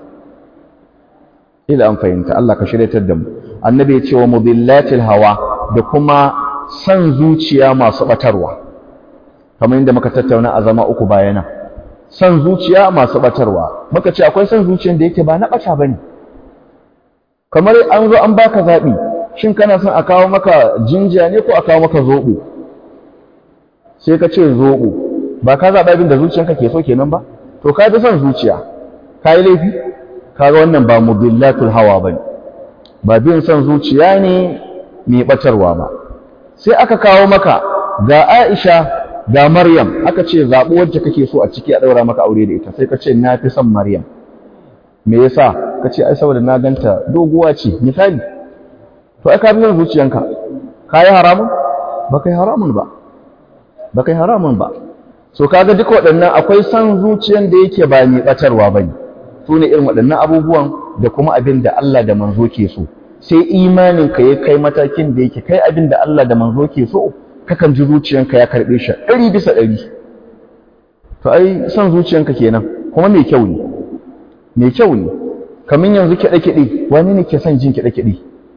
ila an fahimta Allah ka shiryatar da mu annabi ya ce wa mudillatil hawa da kuma san zuciya masu batarwa kamar yadda muka tattauna a zama uku bayana san zuciya masu batarwa muka ce akwai san zuciyar da yake ba na bata bane kamar an zo an baka zabi shin kana son a kawo maka jinja ne ko a kawo maka zobo sai ka ce zobo ba ka zaɓa abin da zuciyanka ke so kenan ba to ka ji son zuciya ka yi laifi kaga wannan ba mudillatul hawa bane ba bin son zuciya ne mai batarwa ba sai aka kawo maka ga Aisha ga Maryam aka ce zaɓi wacce kake so a ciki a ɗaura maka aure da ita sai ka ce na fi son Maryam me yasa ka ce ai saboda na ganta doguwa ce misali to ai ka bi son zuciyanka ka yi haramun ba kai haramun ba ba kai haramun ba so kaga duka waɗannan akwai son zuciyan da yake ba mai batarwa bane su ne irin waɗannan abubuwan da kuma abin da Allah da manzo ke so sai imaninka ya kai matakin da yake kai abin da Allah da manzo ke so kakan ji zuciyanka ya karɓe shi ɗari bisa ɗari to ai son zuciyanka kenan kuma mai kyau ne mai kyau ne kamar yanzu kiɗe-kiɗe wani ne ke son jin kiɗe-kiɗe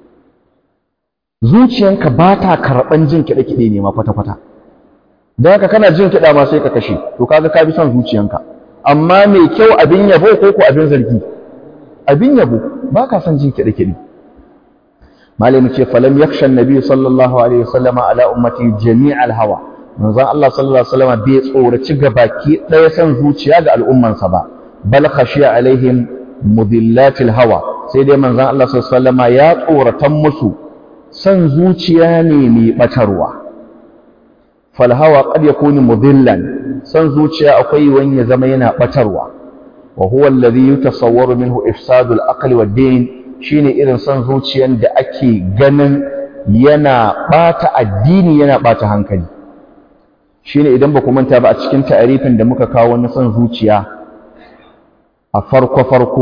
zuciyanka ba ta karɓan jin kiɗe-kiɗe ne ma kwata-kwata don haka kana jin kiɗa ma sai ka kashe to kaga ka bi son zuciyanka amma mai kyau abin yabo ko ko abin zargi abin yabo ba ka son jin kiɗe-kiɗe malami ce falam yaksha annabi sallallahu alaihi wasallam ala ummati jami'al hawa manzon Allah sallallahu alaihi wasallam bai tsoraci gabaki ɗaya son zuciya ga al'ummansa ba bal khashiya alaihim mudillatil hawa sai dai manzon Allah sallallahu alaihi wasallam ya tsoratan musu son zuciya ne mai batarwa fal hawa qad yakunu mudillan son zuciya akwai wani ya zama yana batarwa wa huwa alladhi yutasawwaru minhu ifsadul aqli wad din shine irin son zuciyan da ake ganin yana bata addini yana bata hankali shine idan ba ku manta ba a cikin ta'arifin da muka kawo na son zuciya a farko farko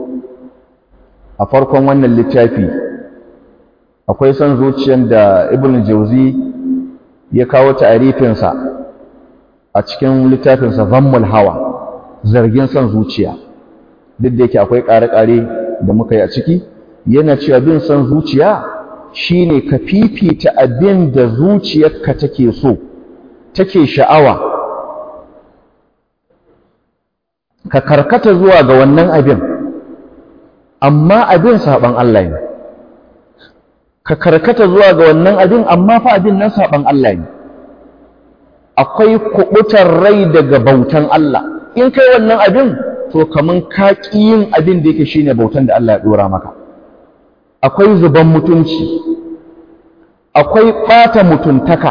a farkon wannan littafi akwai son zuciyan da ibn jauzi ya kawo ta'arifinsa a cikin littafinsa zammul hawa zargin son zuciya duk da yake akwai ƙare-ƙare da muka yi a ciki yana cewa bin son zuciya shine ka fifita abin da zuciyarka take so take sha'awa ka karkata zuwa ga wannan abin amma abin saban Allah ne ka karkata zuwa ga wannan abin amma fa abin nan saban Allah ne akwai kubutar rai daga bautan Allah in kai wannan abin to kaman ka ƙi yin abin da yake shine bautan da Allah ya dora maka akwai zuban mutunci akwai ɓata mutuntaka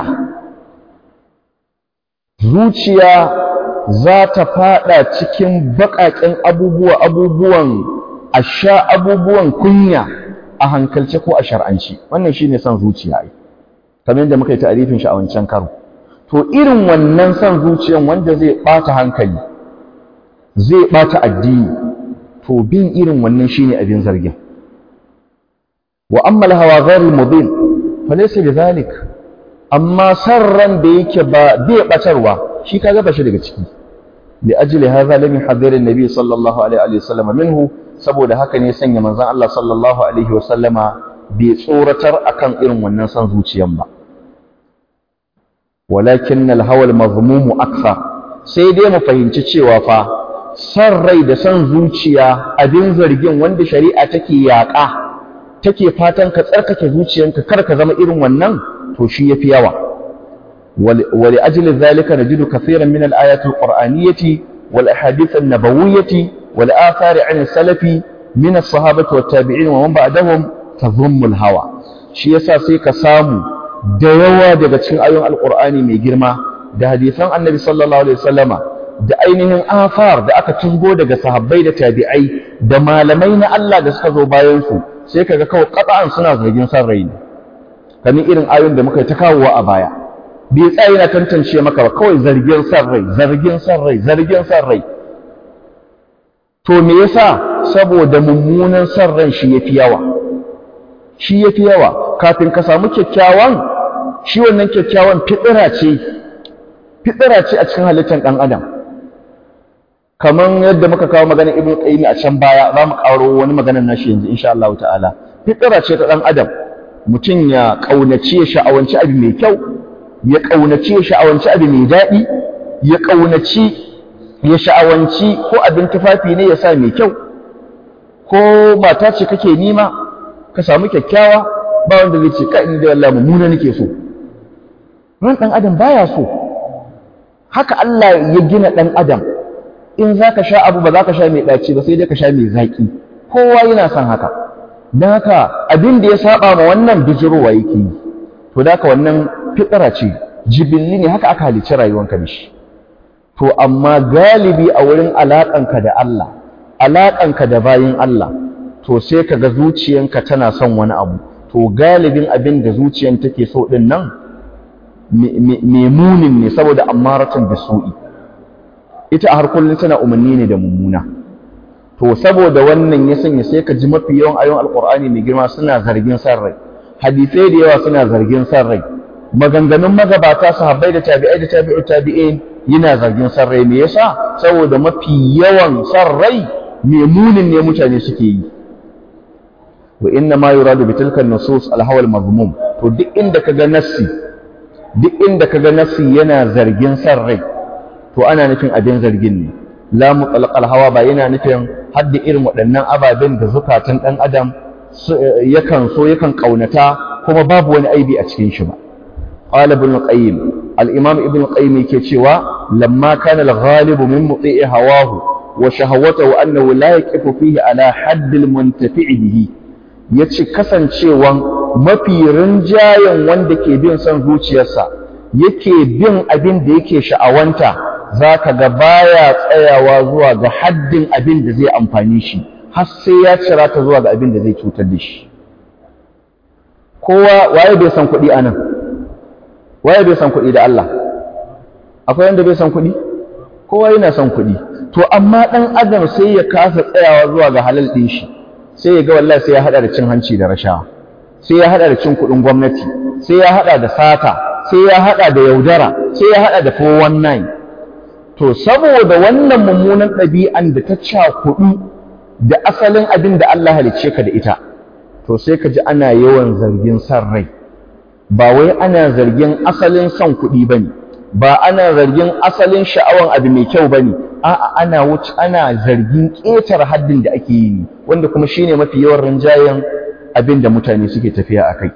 zuciya za ta fada cikin baƙaƙen abubuwa abubuwan asha abubuwan kunya a hankalce ko a shar'anci wannan shine son zuciya ai kamar yadda muka yi ta'arifin shi a wancan karo to irin wannan son zuciyan wanda zai ɓata hankali zai ɓata addini to bin irin wannan shine abin zargin wa amma al-hawa ghayr al-mudin falaysa bidhalik amma sarran da yake ba bai batarwa shi kaga ba shi daga ciki li ajli hadha lam yuhadhir an-nabi sallallahu alaihi wa sallam minhu saboda haka ne sanya manzon Allah sallallahu alaihi wa sallama bai tsoratar akan irin wannan san zuciyan ba walakin al-hawa al-mazmum akthar sai dai mu fahimci cewa fa san rai da san zuciya abin zargin wanda shari'a take yaƙa take fatan ka tsarkake zuciyanka kar ka zama irin wannan to shi yafi yawa wali ajli dhalika najidu kathiran min al-ayati al-qur'aniyyati wal ahadith an-nabawiyyati wal athari 'an salafi min as-sahabati wat tabi'in wa man ba'dahum tadhummu al-hawa shi yasa sai ka samu da yawa daga cikin ayoyin al-qur'ani mai girma da hadisan annabi sallallahu alaihi wasallama da ainihin afar da aka tuzgo daga sahabbai da tabi'ai da malamai na Allah da suka zo bayan su sai kaga kawai qat'an suna zargin san rai ne kamar irin ayoyin da muka yi ta kawowa a baya bai tsaye na tantance maka ba kawai zargin san rai zargin san rai zargin san rai to me yasa saboda mummunan san ran shi yafi yawa shi yafi yawa kafin ka samu kyakkyawan shi wannan kyakkyawan fitira ce fitira ce a cikin halittar ɗan adam kaman yadda muka kawo magana ibn qayyim a can baya za mu karo wani maganar nashi yanzu insha Allah ta'ala fitira ce ta dan adam mutum ya kaunaci ya sha'awanci abu mai kyau ya kaunaci ya sha'awanci abu mai daɗi ya kaunaci ya sha'awanci ko abin tufafi ne ya sa mai kyau ko mata ce kake nima ka samu kyakkyawa ba wanda zai ce kai da Allah mummuna nake so ran dan adam baya so haka Allah ya gina dan adam in za ka sha abu ba za ka sha mai ɗaci ba sai dai ka sha mai zaƙi kowa yana son haka don haka abin da ya saba ma wannan bijirowa yake yi to da haka wannan fitsara ce jibilli ne haka aka halicci rayuwanka da shi to amma galibi a wurin alaƙanka da Allah alaƙanka da bayin Allah to sai ka ga zuciyanka tana son wani abu to galibin abin da zuciyan take so ɗin nan mai munin ne saboda ammaratun bisu'i ita a har kullum tana umarni ne da mummuna to saboda wannan ya sanya sai ka ji mafi yawan ayon alkur'ani mai girma suna zargin san rai hadisai da yawa suna zargin san rai maganganun magabata sahabbai da tabi'ai da tabi'u tabi'in yana zargin san rai me yasa saboda mafi yawan san rai me munin ne mutane suke yi wa inna ma yuradu bi tilka nusus al-hawa al-mazmum to duk inda kaga nassi duk inda kaga nassi yana zargin san rai to ana nufin abin zargin ne la mutlaq al-hawa ba yana nufin hadda irin waɗannan ababen da zukatan ɗan adam yakan so yakan ƙaunata kuma babu wani aibi a cikin shi ba qala ibn qayyim al-imam ibn qayyim yake cewa lamma kana al-ghalib min muti'i hawahu wa shahawatahu annahu la yaqifu fihi ala hadd al-muntafi' bihi yace kasancewan mafi rinjayen wanda ke bin son zuciyarsa yake bin abin da yake sha'awanta za ka ga baya tsayawa zuwa ga haddin abin da zai amfani shi har sai ya cira ta zuwa ga abin da zai cutar da shi kowa waye bai san kuɗi anan waye bai san kuɗi da Allah akwai wanda bai san kuɗi kowa yana son kuɗi to amma ɗan adam sai ya kasa tsayawa zuwa ga halal ɗin shi sai ya ga wallahi sai ya haɗa da cin hanci da rashawa sai ya haɗa da cin kuɗin gwamnati sai ya haɗa da sata sai ya haɗa da yaudara sai ya haɗa da 419 to saboda wannan mummunan ɗabi'an da ta cakuɗu da asalin abin da Allah halicce ka da ita to sai ka ji ana yawan zargin san rai ba wai ana zargin asalin son kuɗi ba ne ba ana zargin asalin sha'awan abu mai kyau ba ne a'a ana wuce ana zargin ƙetar haddin da ake yi wanda kuma shine mafi yawan rinjayen abin da mutane suke tafiya a kai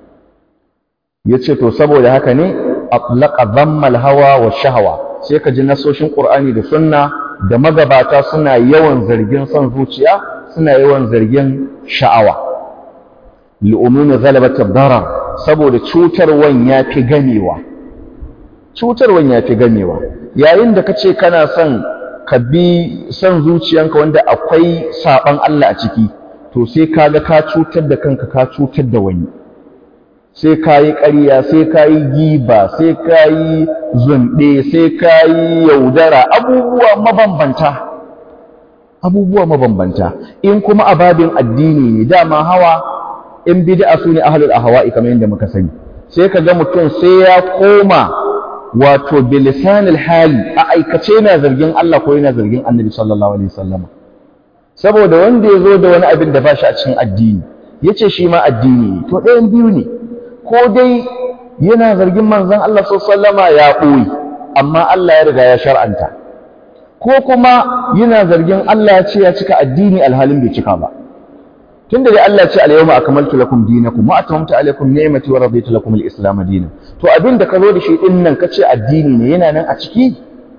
ya ce to saboda haka ne atlaqa dhammal hawa wa shahawa sai ka ji nasoshin Qur'ani da Sunna da magabata suna yawan zargin son zuciya suna yawan zargin sha'awa li'umumi ghalabat ad-darar saboda cutarwan yafi gamewa cutarwan yafi gamewa yayin da kace kana son ka bi son zuciyanka wanda akwai saban Allah a ciki to sai kaga ka cutar da kanka ka cutar da wani sai ka yi ƙarya sai ka yi giba sai ka yi zunɗe sai ka yi yaudara abubuwa mabambanta abubuwa mabambanta in kuma ababin addini ne dama hawa in bid'a su ne ahlul ahwa'i kamar yadda muka sani sai ka ga mutum sai ya koma wato bilisanil hali a aikace yana zargin Allah ko yana zargin Annabi sallallahu alaihi wasallam saboda wanda ya zo da wani abin da ba shi a cikin addini yace shi ma addini to ɗayan biyu ne ko dai yana zargin manzon Allah sallama ya ɓoye amma Allah ya riga ya shar'anta ko kuma yana zargin Allah ya ce ya cika addini alhalin bai cika ba tunda dai Allah ya ce al-yawma akmaltu lakum dinakum wa atamamtu alaykum ni'mati wa raditu lakum al-islam dinan to abin da ka zo da shi din nan kace addini ne yana nan a ciki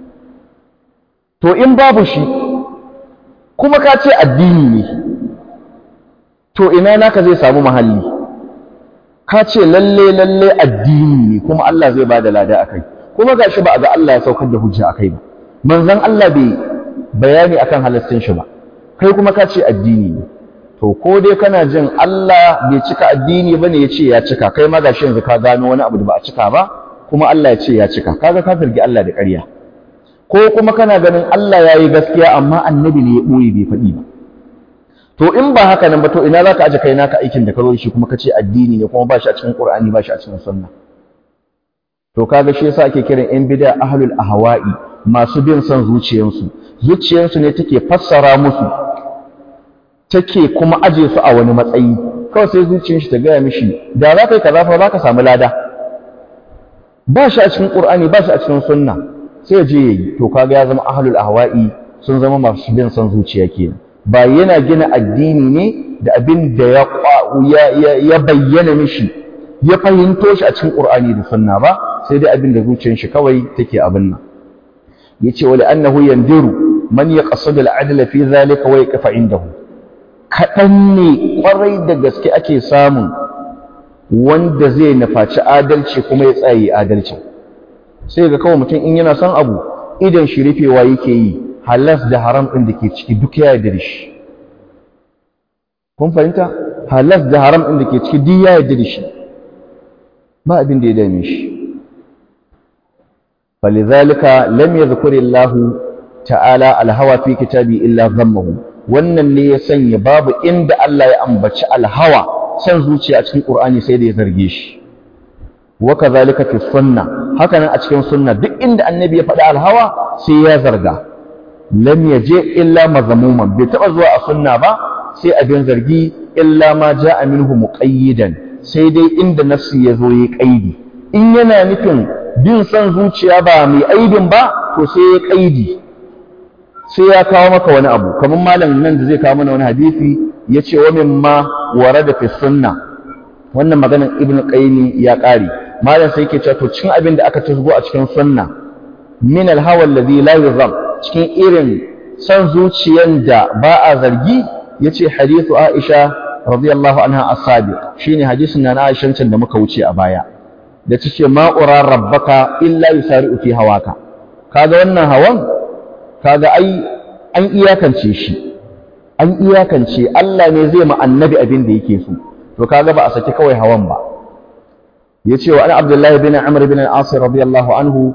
to in babu shi kuma ka ce addini ne to ina naka zai samu mahalli ka ce lalle lalle addini ne kuma Allah zai bada lada akai kuma gashi ba a ga Allah ya saukar da hujja akai ba manzon Allah bai bayani akan halaccin shi ba kai kuma ka ce addini ne to ko dai kana jin Allah bai cika addini bane ya ce ya cika kai ma gashi yanzu ka gano wani abu da ba a cika ba kuma Allah ya ce ya cika kaga ka firgi Allah da ƙarya ko kuma kana ganin Allah ya yi gaskiya amma annabi ne ya ɓoye bai faɗi ba to in ba haka nan ba to ina za ka aje kai naka aikin da ka zo shi kuma ka ce addini ne kuma ba shi a cikin Qur'ani ba shi a cikin sunna to kaga shi yasa ake kiran yan bid'a ahlul ahwa'i masu bin son zuciyarsu zuciyarsu ne take fassara musu take kuma aje su a wani matsayi kawai sai zuciyar shi ta gaya mishi da za ka yi kaza fa za ka samu lada ba shi a cikin Qur'ani ba shi a cikin sunna sai je yayi to kaga ya zama ahlul ahwa'i sun zama masu bin son zuciya kenan ba yana gina addini ne da abin da ya ya bayyana mishi ya fahimto shi a cikin Qur'ani da sunna ba sai dai abin da zuciyar shi kawai take abin nan yace wali annahu yandiru man yaqsidu al-adla fi dhalika wa yaqfa indahu kadan ne kwarai da gaske ake samun wanda zai nufaci adalci kuma ya tsaye adalci sai ga kawai mutum in yana son abu idan shi rufewa yake yi halas da haram ɗin da ke ciki duk ya yarda da shi kun fahimta halas da haram ɗin da ke ciki duk ya yarda da shi ba abin da ya dame shi فلذلك لم يذكر الله تعالى الهوى في كتابه إلا ذمه wannan ne ya sanya babu inda Allah ya ambaci alhawa san zuciya a cikin Qur'ani sai da ya zarge shi wa kadhalika fi sunna haka nan a cikin sunna duk inda annabi ya faɗi alhawa sai ya zarga lam yaje illa mazmuman bai taba zuwa a sunna ba sai abin zargi illa ma ja'a minhu muqayyidan sai dai inda nafsi ya zo yi kaidi in yana nufin bin son zuciya ba mai aibin ba to sai ya kaidi sai ya kawo maka wani abu kamar malam nan da zai kawo mana wani hadisi ya ce wa mimma warada fi sunna wannan maganar ibnu qayyim ya kare malam sai yake cewa to cikin abin da aka tasgo a cikin sunna min al-hawa alladhi la yuzam cikin irin son zuciyan da ba a zargi yace hadithu aisha radiyallahu anha as-sabiq shine hadisin na Aisha can da muka wuce a baya da tace ma ura rabbaka illa yusari'u fi hawaka kaga wannan hawan kaga ai an iyakance shi an iyakance Allah ne zai ma annabi abin da yake so to kaga ba a saki kawai hawan ba yace wa ana Abdullah bin Amr bin al-As radiyallahu anhu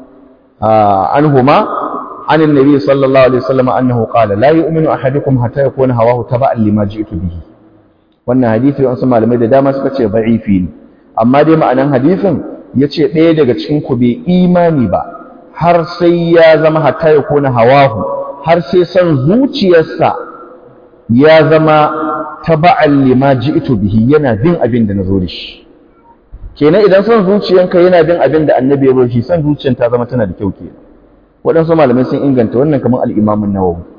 anhuma عن النبي صلى الله عليه وسلم أنه قال لا يؤمن أحدكم حتى يكون هواه تبعا لما جئت به wannan hadisi wasu malamai da dama suka ce da'ifi ne amma dai ma'anan hadisin yace ɗaya daga cikin ku bai imani ba har sai ya zama hatta ya kona hawahu har sai san zuciyarsa ya zama taba'an lima ji'tu bihi yana bin abin da nazo da shi kenan idan san zuciyanka yana bin abin da annabi ya bar shi san zuciyar ta zama tana da kyau kenan waɗansu malamai sun inganta wannan kamar al-Imam an-Nawawi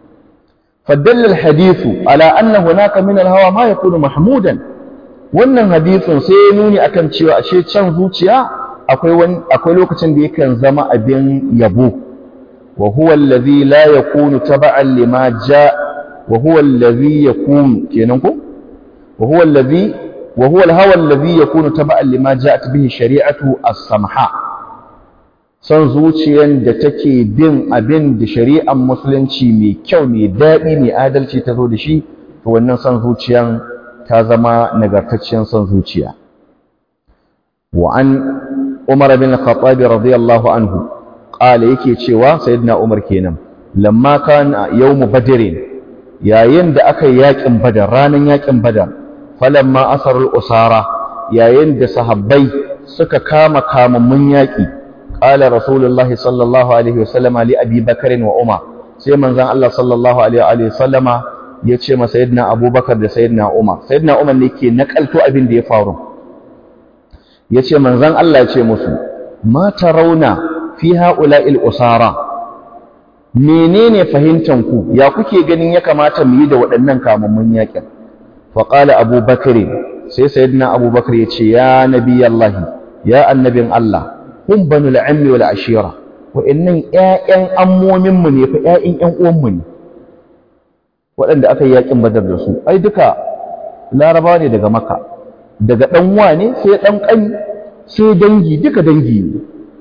فدل الحديث على أن هناك من الهوى ما يكون محمودا wannan hadisin sai ya nuni akan cewa ashe can zuciya akwai wani akwai lokacin da yakan zama abin yabo wa huwa allazi la yakunu taba'an lima ja wa huwa allazi yakunu kenan ko wa huwa allazi wa huwa alhawa allazi yakunu taba'an lima ja'at bihi shari'atu as-samha son zuciyan da take bin abin da shari'ar musulunci mai kyau mai daɗi mai adalci ta zo da shi to wannan son zuciyan ta zama nagartacciyar son zuciya wa an umar bin khattab radiyallahu anhu qala yake cewa sayyidina umar kenan lamma kana yawmu badr yayin da aka yi yakin badar ranan yakin badar falamma asarul usara yayin da sahabbai suka kama kamammun yaki qala rasulullahi sallallahu alaihi wasallam li abi bakr wa umar sai manzon Allah sallallahu alaihi wa sallama ya ce ma sayyidina abubakar da sayyidina umar sayyidina umar ne ke nakalto abin da ya faru ya ce manzan Allah ya ce musu ma rauna fi ha'ula'il usara menene fahimtanku ya kuke ganin ya kamata mu yi da waɗannan kamammun yakin faƙala abubakar sai sayyidina abubakar ya ce ya nabi Allah ya annabin Allah hun banu la'ammi wal ashira wa'annan ƴaƴan ammominmu ne fa ƴaƴan ƴan uwanmu ne waɗanda aka yi yaƙin badar da su ai duka larabawa ne daga maka daga ɗan wane sai ɗan ƙani sai dangi duka dangi ne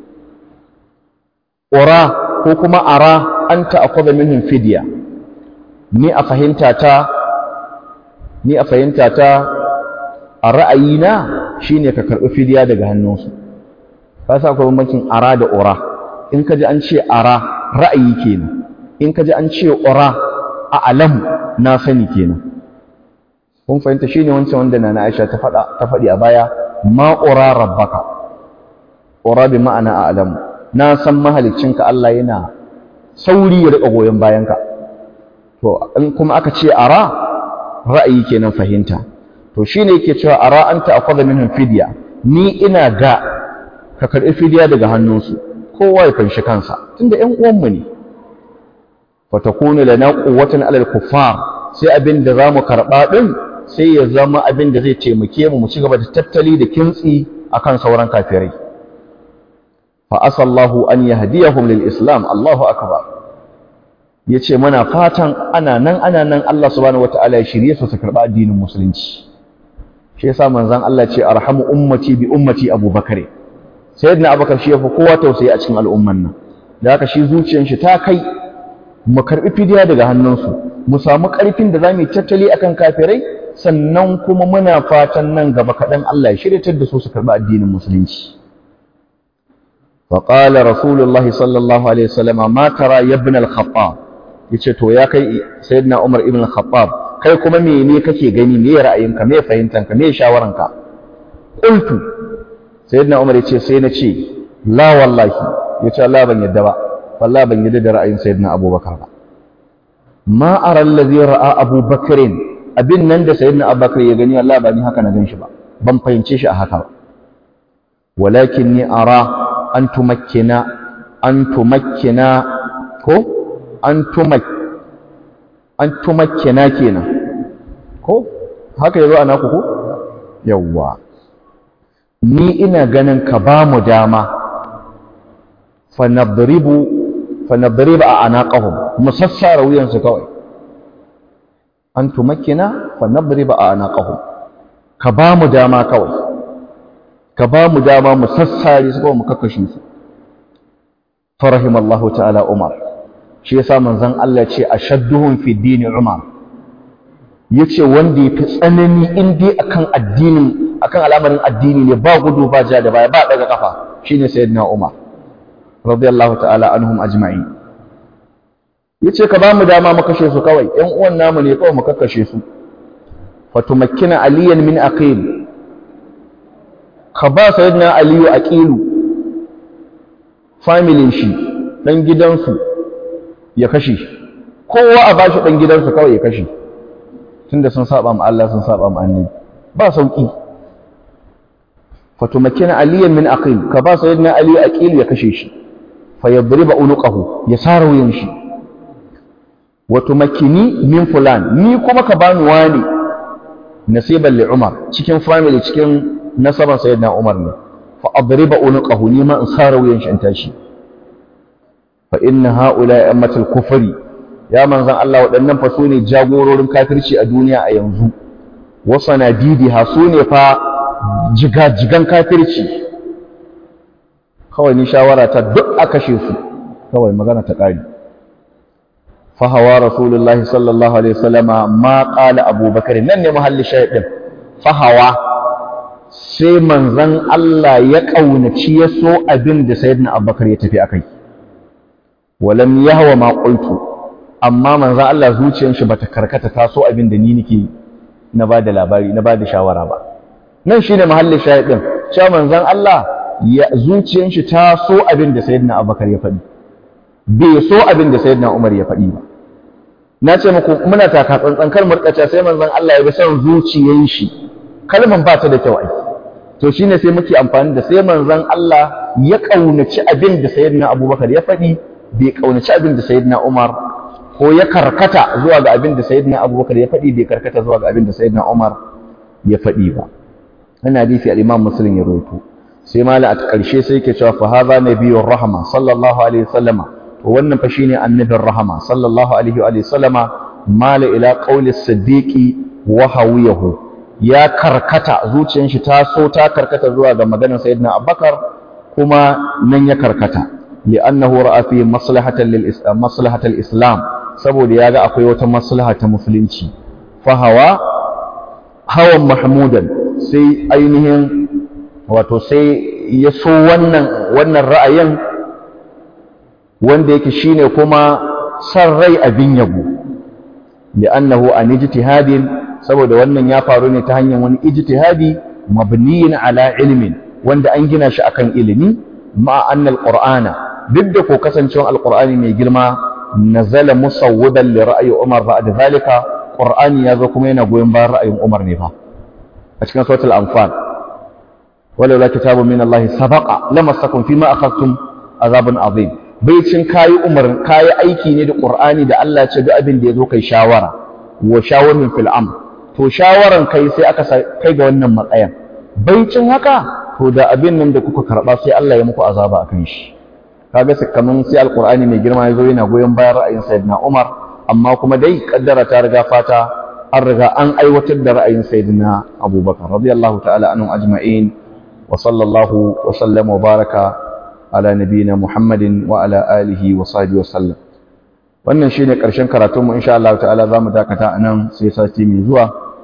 ƙura ko kuma ara an ta'akwada minhum fidya ni a fahimta ta ni a fahimta ta a ra'ayina shine ka karɓi fidya daga hannunsu ka sa akwai bambancin ara da ƙura in ka ji an ce ara ra'ayi kenan in ka ji an ce ƙura a alam na sani kenan kun fahimta shine wancan wanda nana Aisha ta faɗa ta faɗi a baya ma ura rabbaka ura bi ma'ana a alam na san mahaliccinka Allah yana sauri ya rika goyon bayanka to in kuma aka ce ara ra'ayi kenan fahimta to shine yake cewa ara anta akhadha minhum fidya ni ina ga ka karɓi fidya daga hannunsu kowa ya fanshi kansa tunda ƴan uwanmu ne fatakunu lana quwwatan alal kuffar sai abin da zamu karba din sai ya zama abin da zai taimake mu mu ci gaba da tattali da kintsi akan sauran kafirai fa asallahu an yahdiyahum lil islam Allahu akbar yace muna fatan ana nan ana nan Allah subhanahu wataala ya shirye su su karba addinin musulunci shi yasa manzon Allah ce arhamu ummati bi ummati abubakar sayyidina abubakar shi yafi kowa tausayi a cikin al'umman nan da haka shi zuciyar shi ta kai mu karɓi fidiya daga hannunsu mu samu ƙarfin da za mu yi tattali akan kafirai sannan kuma muna fatan nan gaba kaɗan Allah ya shiryatar da su su karɓi addinin musulunci فقال رسول الله صلى الله عليه وسلم ما ترى يا ابن الخطاب yace to ya kai sayyidina Umar ibn Khattab kai kuma mene kake gani me ra'ayinka me fahimtanka me shawaranka qultu sayyidina Umar yace sai na ce la wallahi yace Allah ban yadda ba wallahi ban yadda da ra'ayin sayyidina Abubakar ba ma ara allazi ra'a Abubakar abin nan da sayyidina Abubakar ya gani Allah ba ni haka na ganshi ba ban fahimce shi a haka ba walakinni ara an tumakkina an tumakkina ko an tumak an tumakkina kenan ko haka yazo ana ku ko yawwa ni ina ganin ka ba mu dama fa nadribu fa nadribu a anaqahum musassara wuyansu kawai an tumakkina fa nadribu a anaqahum ka ba mu dama kawai ka ba mu dama mu sassare su kawai mu kakkashe su farahimallahu ta'ala umar shi yasa manzon Allah ce ashadduhum fi dini umar yace wanda yafi tsanani in dai akan addinin akan al'amarin addini ne ba gudu ba ja da baya ba daga kafa shine sayyidina umar radiyallahu ta'ala anhum ajma'in yace ka ba mu dama mu kashe su kawai ƴan uwan namu ne kawai mu kakkashe su fatumakkina aliyan min aqil ka ba sayyidina aliyu aqilu familin shi dan gidansu ya kashe kowa a bashi dan gidansu kawai ya kashe tunda sun saba ma Allah sun saba ma annabi ba sauki fatumakkina aliyan min aqil ka ba sayyidina aliyu aqilu ya kashe shi fayadriba unuqahu ya sara wuyan shi wa tumakkini min fulan ni kuma ka bani wani nasiban li Umar cikin family cikin nasaban sayyidina Umar ne fa adriba unuqahu ni ma in sara wuyan shi in tashi fa inna haula ammatul kufri ya manzon Allah waɗannan fa sune jagororin kafirci a duniya a yanzu wa sanadidiha sune fa jigajigan kafirci kawai ni shawara ta duk a kashe su kawai magana ta ƙari fahawa rasulullahi sallallahu alaihi wasallama ma qala abubakar nan ne mahalli shahidin fahawa sai manzon Allah ya kaunaci ya so abin da sayyidina abubakar ya tafi akai walam yahwa ma qultu amma manzon Allah zuciyar shi bata karkata ta so abin da ni nake na bada labari na bada shawara ba nan shine mahalli shahidin cewa manzon Allah ya zuciyar shi ta so abin da sayyidina abubakar ya faɗi bai so abin da sayyidina umar ya faɗi ba na ce muku muna taka tsantsan kar murkaca sai manzon Allah ya bi son zuciyar shi kalman ba ta da kyau ai to shine sai muke amfani da sai manzon Allah ya kaunaci abin da sayyidina abubakar ya faɗi bai kaunaci abin da sayyidina umar ko ya karkata zuwa ga abin da sayyidina abubakar ya faɗi bai karkata zuwa ga abin da sayyidina umar ya faɗi ba wannan hadisi al-imam muslim ya rawaito sai mala a ƙarshe sai yake cewa fa hadha nabiyyur rahma sallallahu alaihi wasallama to wannan fa shine annabin rahama sallallahu alaihi wa sallama mala ila qawli siddiqi wa hawiyahu ya karkata zuciyar shi ta so ta karkata zuwa ga maganar sayyidina abubakar kuma nan ya karkata li'annahu ra'a fi maslahatan lil islam maslahatal islam saboda yaga akwai wata maslaha ta musulunci fa hawa hawan mahmudan sai ainihin wato sai ya so wannan wannan ra'ayin wanda yake shine kuma san rai abin yabo li'annahu an ijtihadin saboda wannan ya faru ne ta hanyar wani ijtihadi mabniyin ala ilmin wanda an gina shi akan ilimi ma annal qur'ana duk da ko kasancewar alqur'ani mai girma nazala musawwidan li ra'yi umar ba'da zalika qur'ani yazo kuma yana goyon bayan ra'ayin umar ne fa a cikin suratul anfal walaula kitabun min Allah sabaqa lamassakum fima akhadtum azabun azim baicin kayi umar kayi aiki ne da qur'ani da Allah ce duk abin da yazo kai shawara wa shawarin fil amr to shawaran kai sai aka kai ga wannan matsayin baicin haka to da abin nan da kuka karba sai Allah ya muku azaba akan shi kaga kaman sai alqur'ani mai girma yazo yana goyon bayan ra'ayin sayyidina Umar amma kuma dai kaddara ta riga fata an riga an aiwatar da ra'ayin sayyidina Abubakar radiyallahu ta'ala anhum ajma'in wa sallallahu wa sallama wa baraka ala nabiyina Muhammadin wa ala alihi wa sahbihi wa sallam wannan shine karshen karatun mu insha Allah ta'ala zamu dakata anan sai sati mai zuwa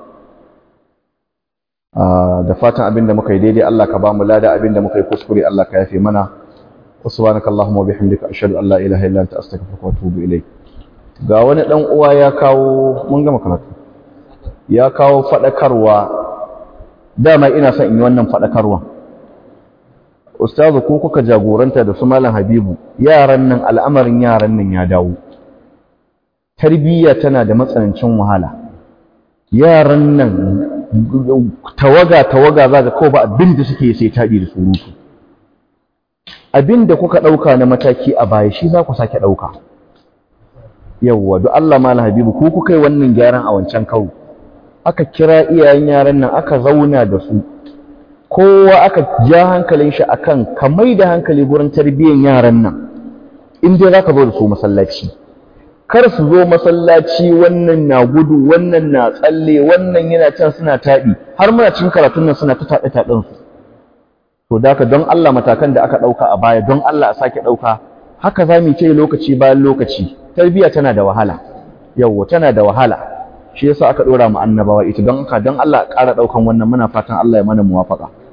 da fatan abinda muka yi daidai Allah ka ba mu lada abinda muka yi kuskure Allah ka yafe mana wa subhanakallahumma wa bihamdika ashhadu an la ilaha illa anta astaghfiruka wa atubu ilayk ga wani ɗan uwa ya kawo mun gama karatu ya kawo faɗakarwa dama ina son in yi wannan faɗakarwa ustazu ko kuka jagoranta da su malam habibu yaran nan al'amarin yaran nan ya dawo tarbiyya tana da matsanancin wahala yaran nan tawaga tawaga za ga kawai ba abin da suke sai taɗi da surutu abin da kuka ɗauka na mataki a baya shi za ku sake ɗauka yawwa duk Allah malam habibu ko kuka yi wannan gyaran a wancan kawo aka kira iyayen yaran nan aka zauna da su kowa aka ja hankalin shi akan ka mai da hankali gurin tarbiyyar yaran nan in dai zaka zo da su masallaci kar su zo masallaci wannan na gudu wannan na tsalle wannan yana can suna taɗi har muna cikin karatun nan suna ta taɗe taɗin su to da don Allah matakan da aka ɗauka a baya don Allah a sake ɗauka haka za mu ce lokaci bayan lokaci tarbiyya tana da wahala yawwa tana da wahala shi yasa aka ɗora mu annabawa ita don haka don Allah ƙara ɗaukan wannan muna fatan Allah ya mana muwafaka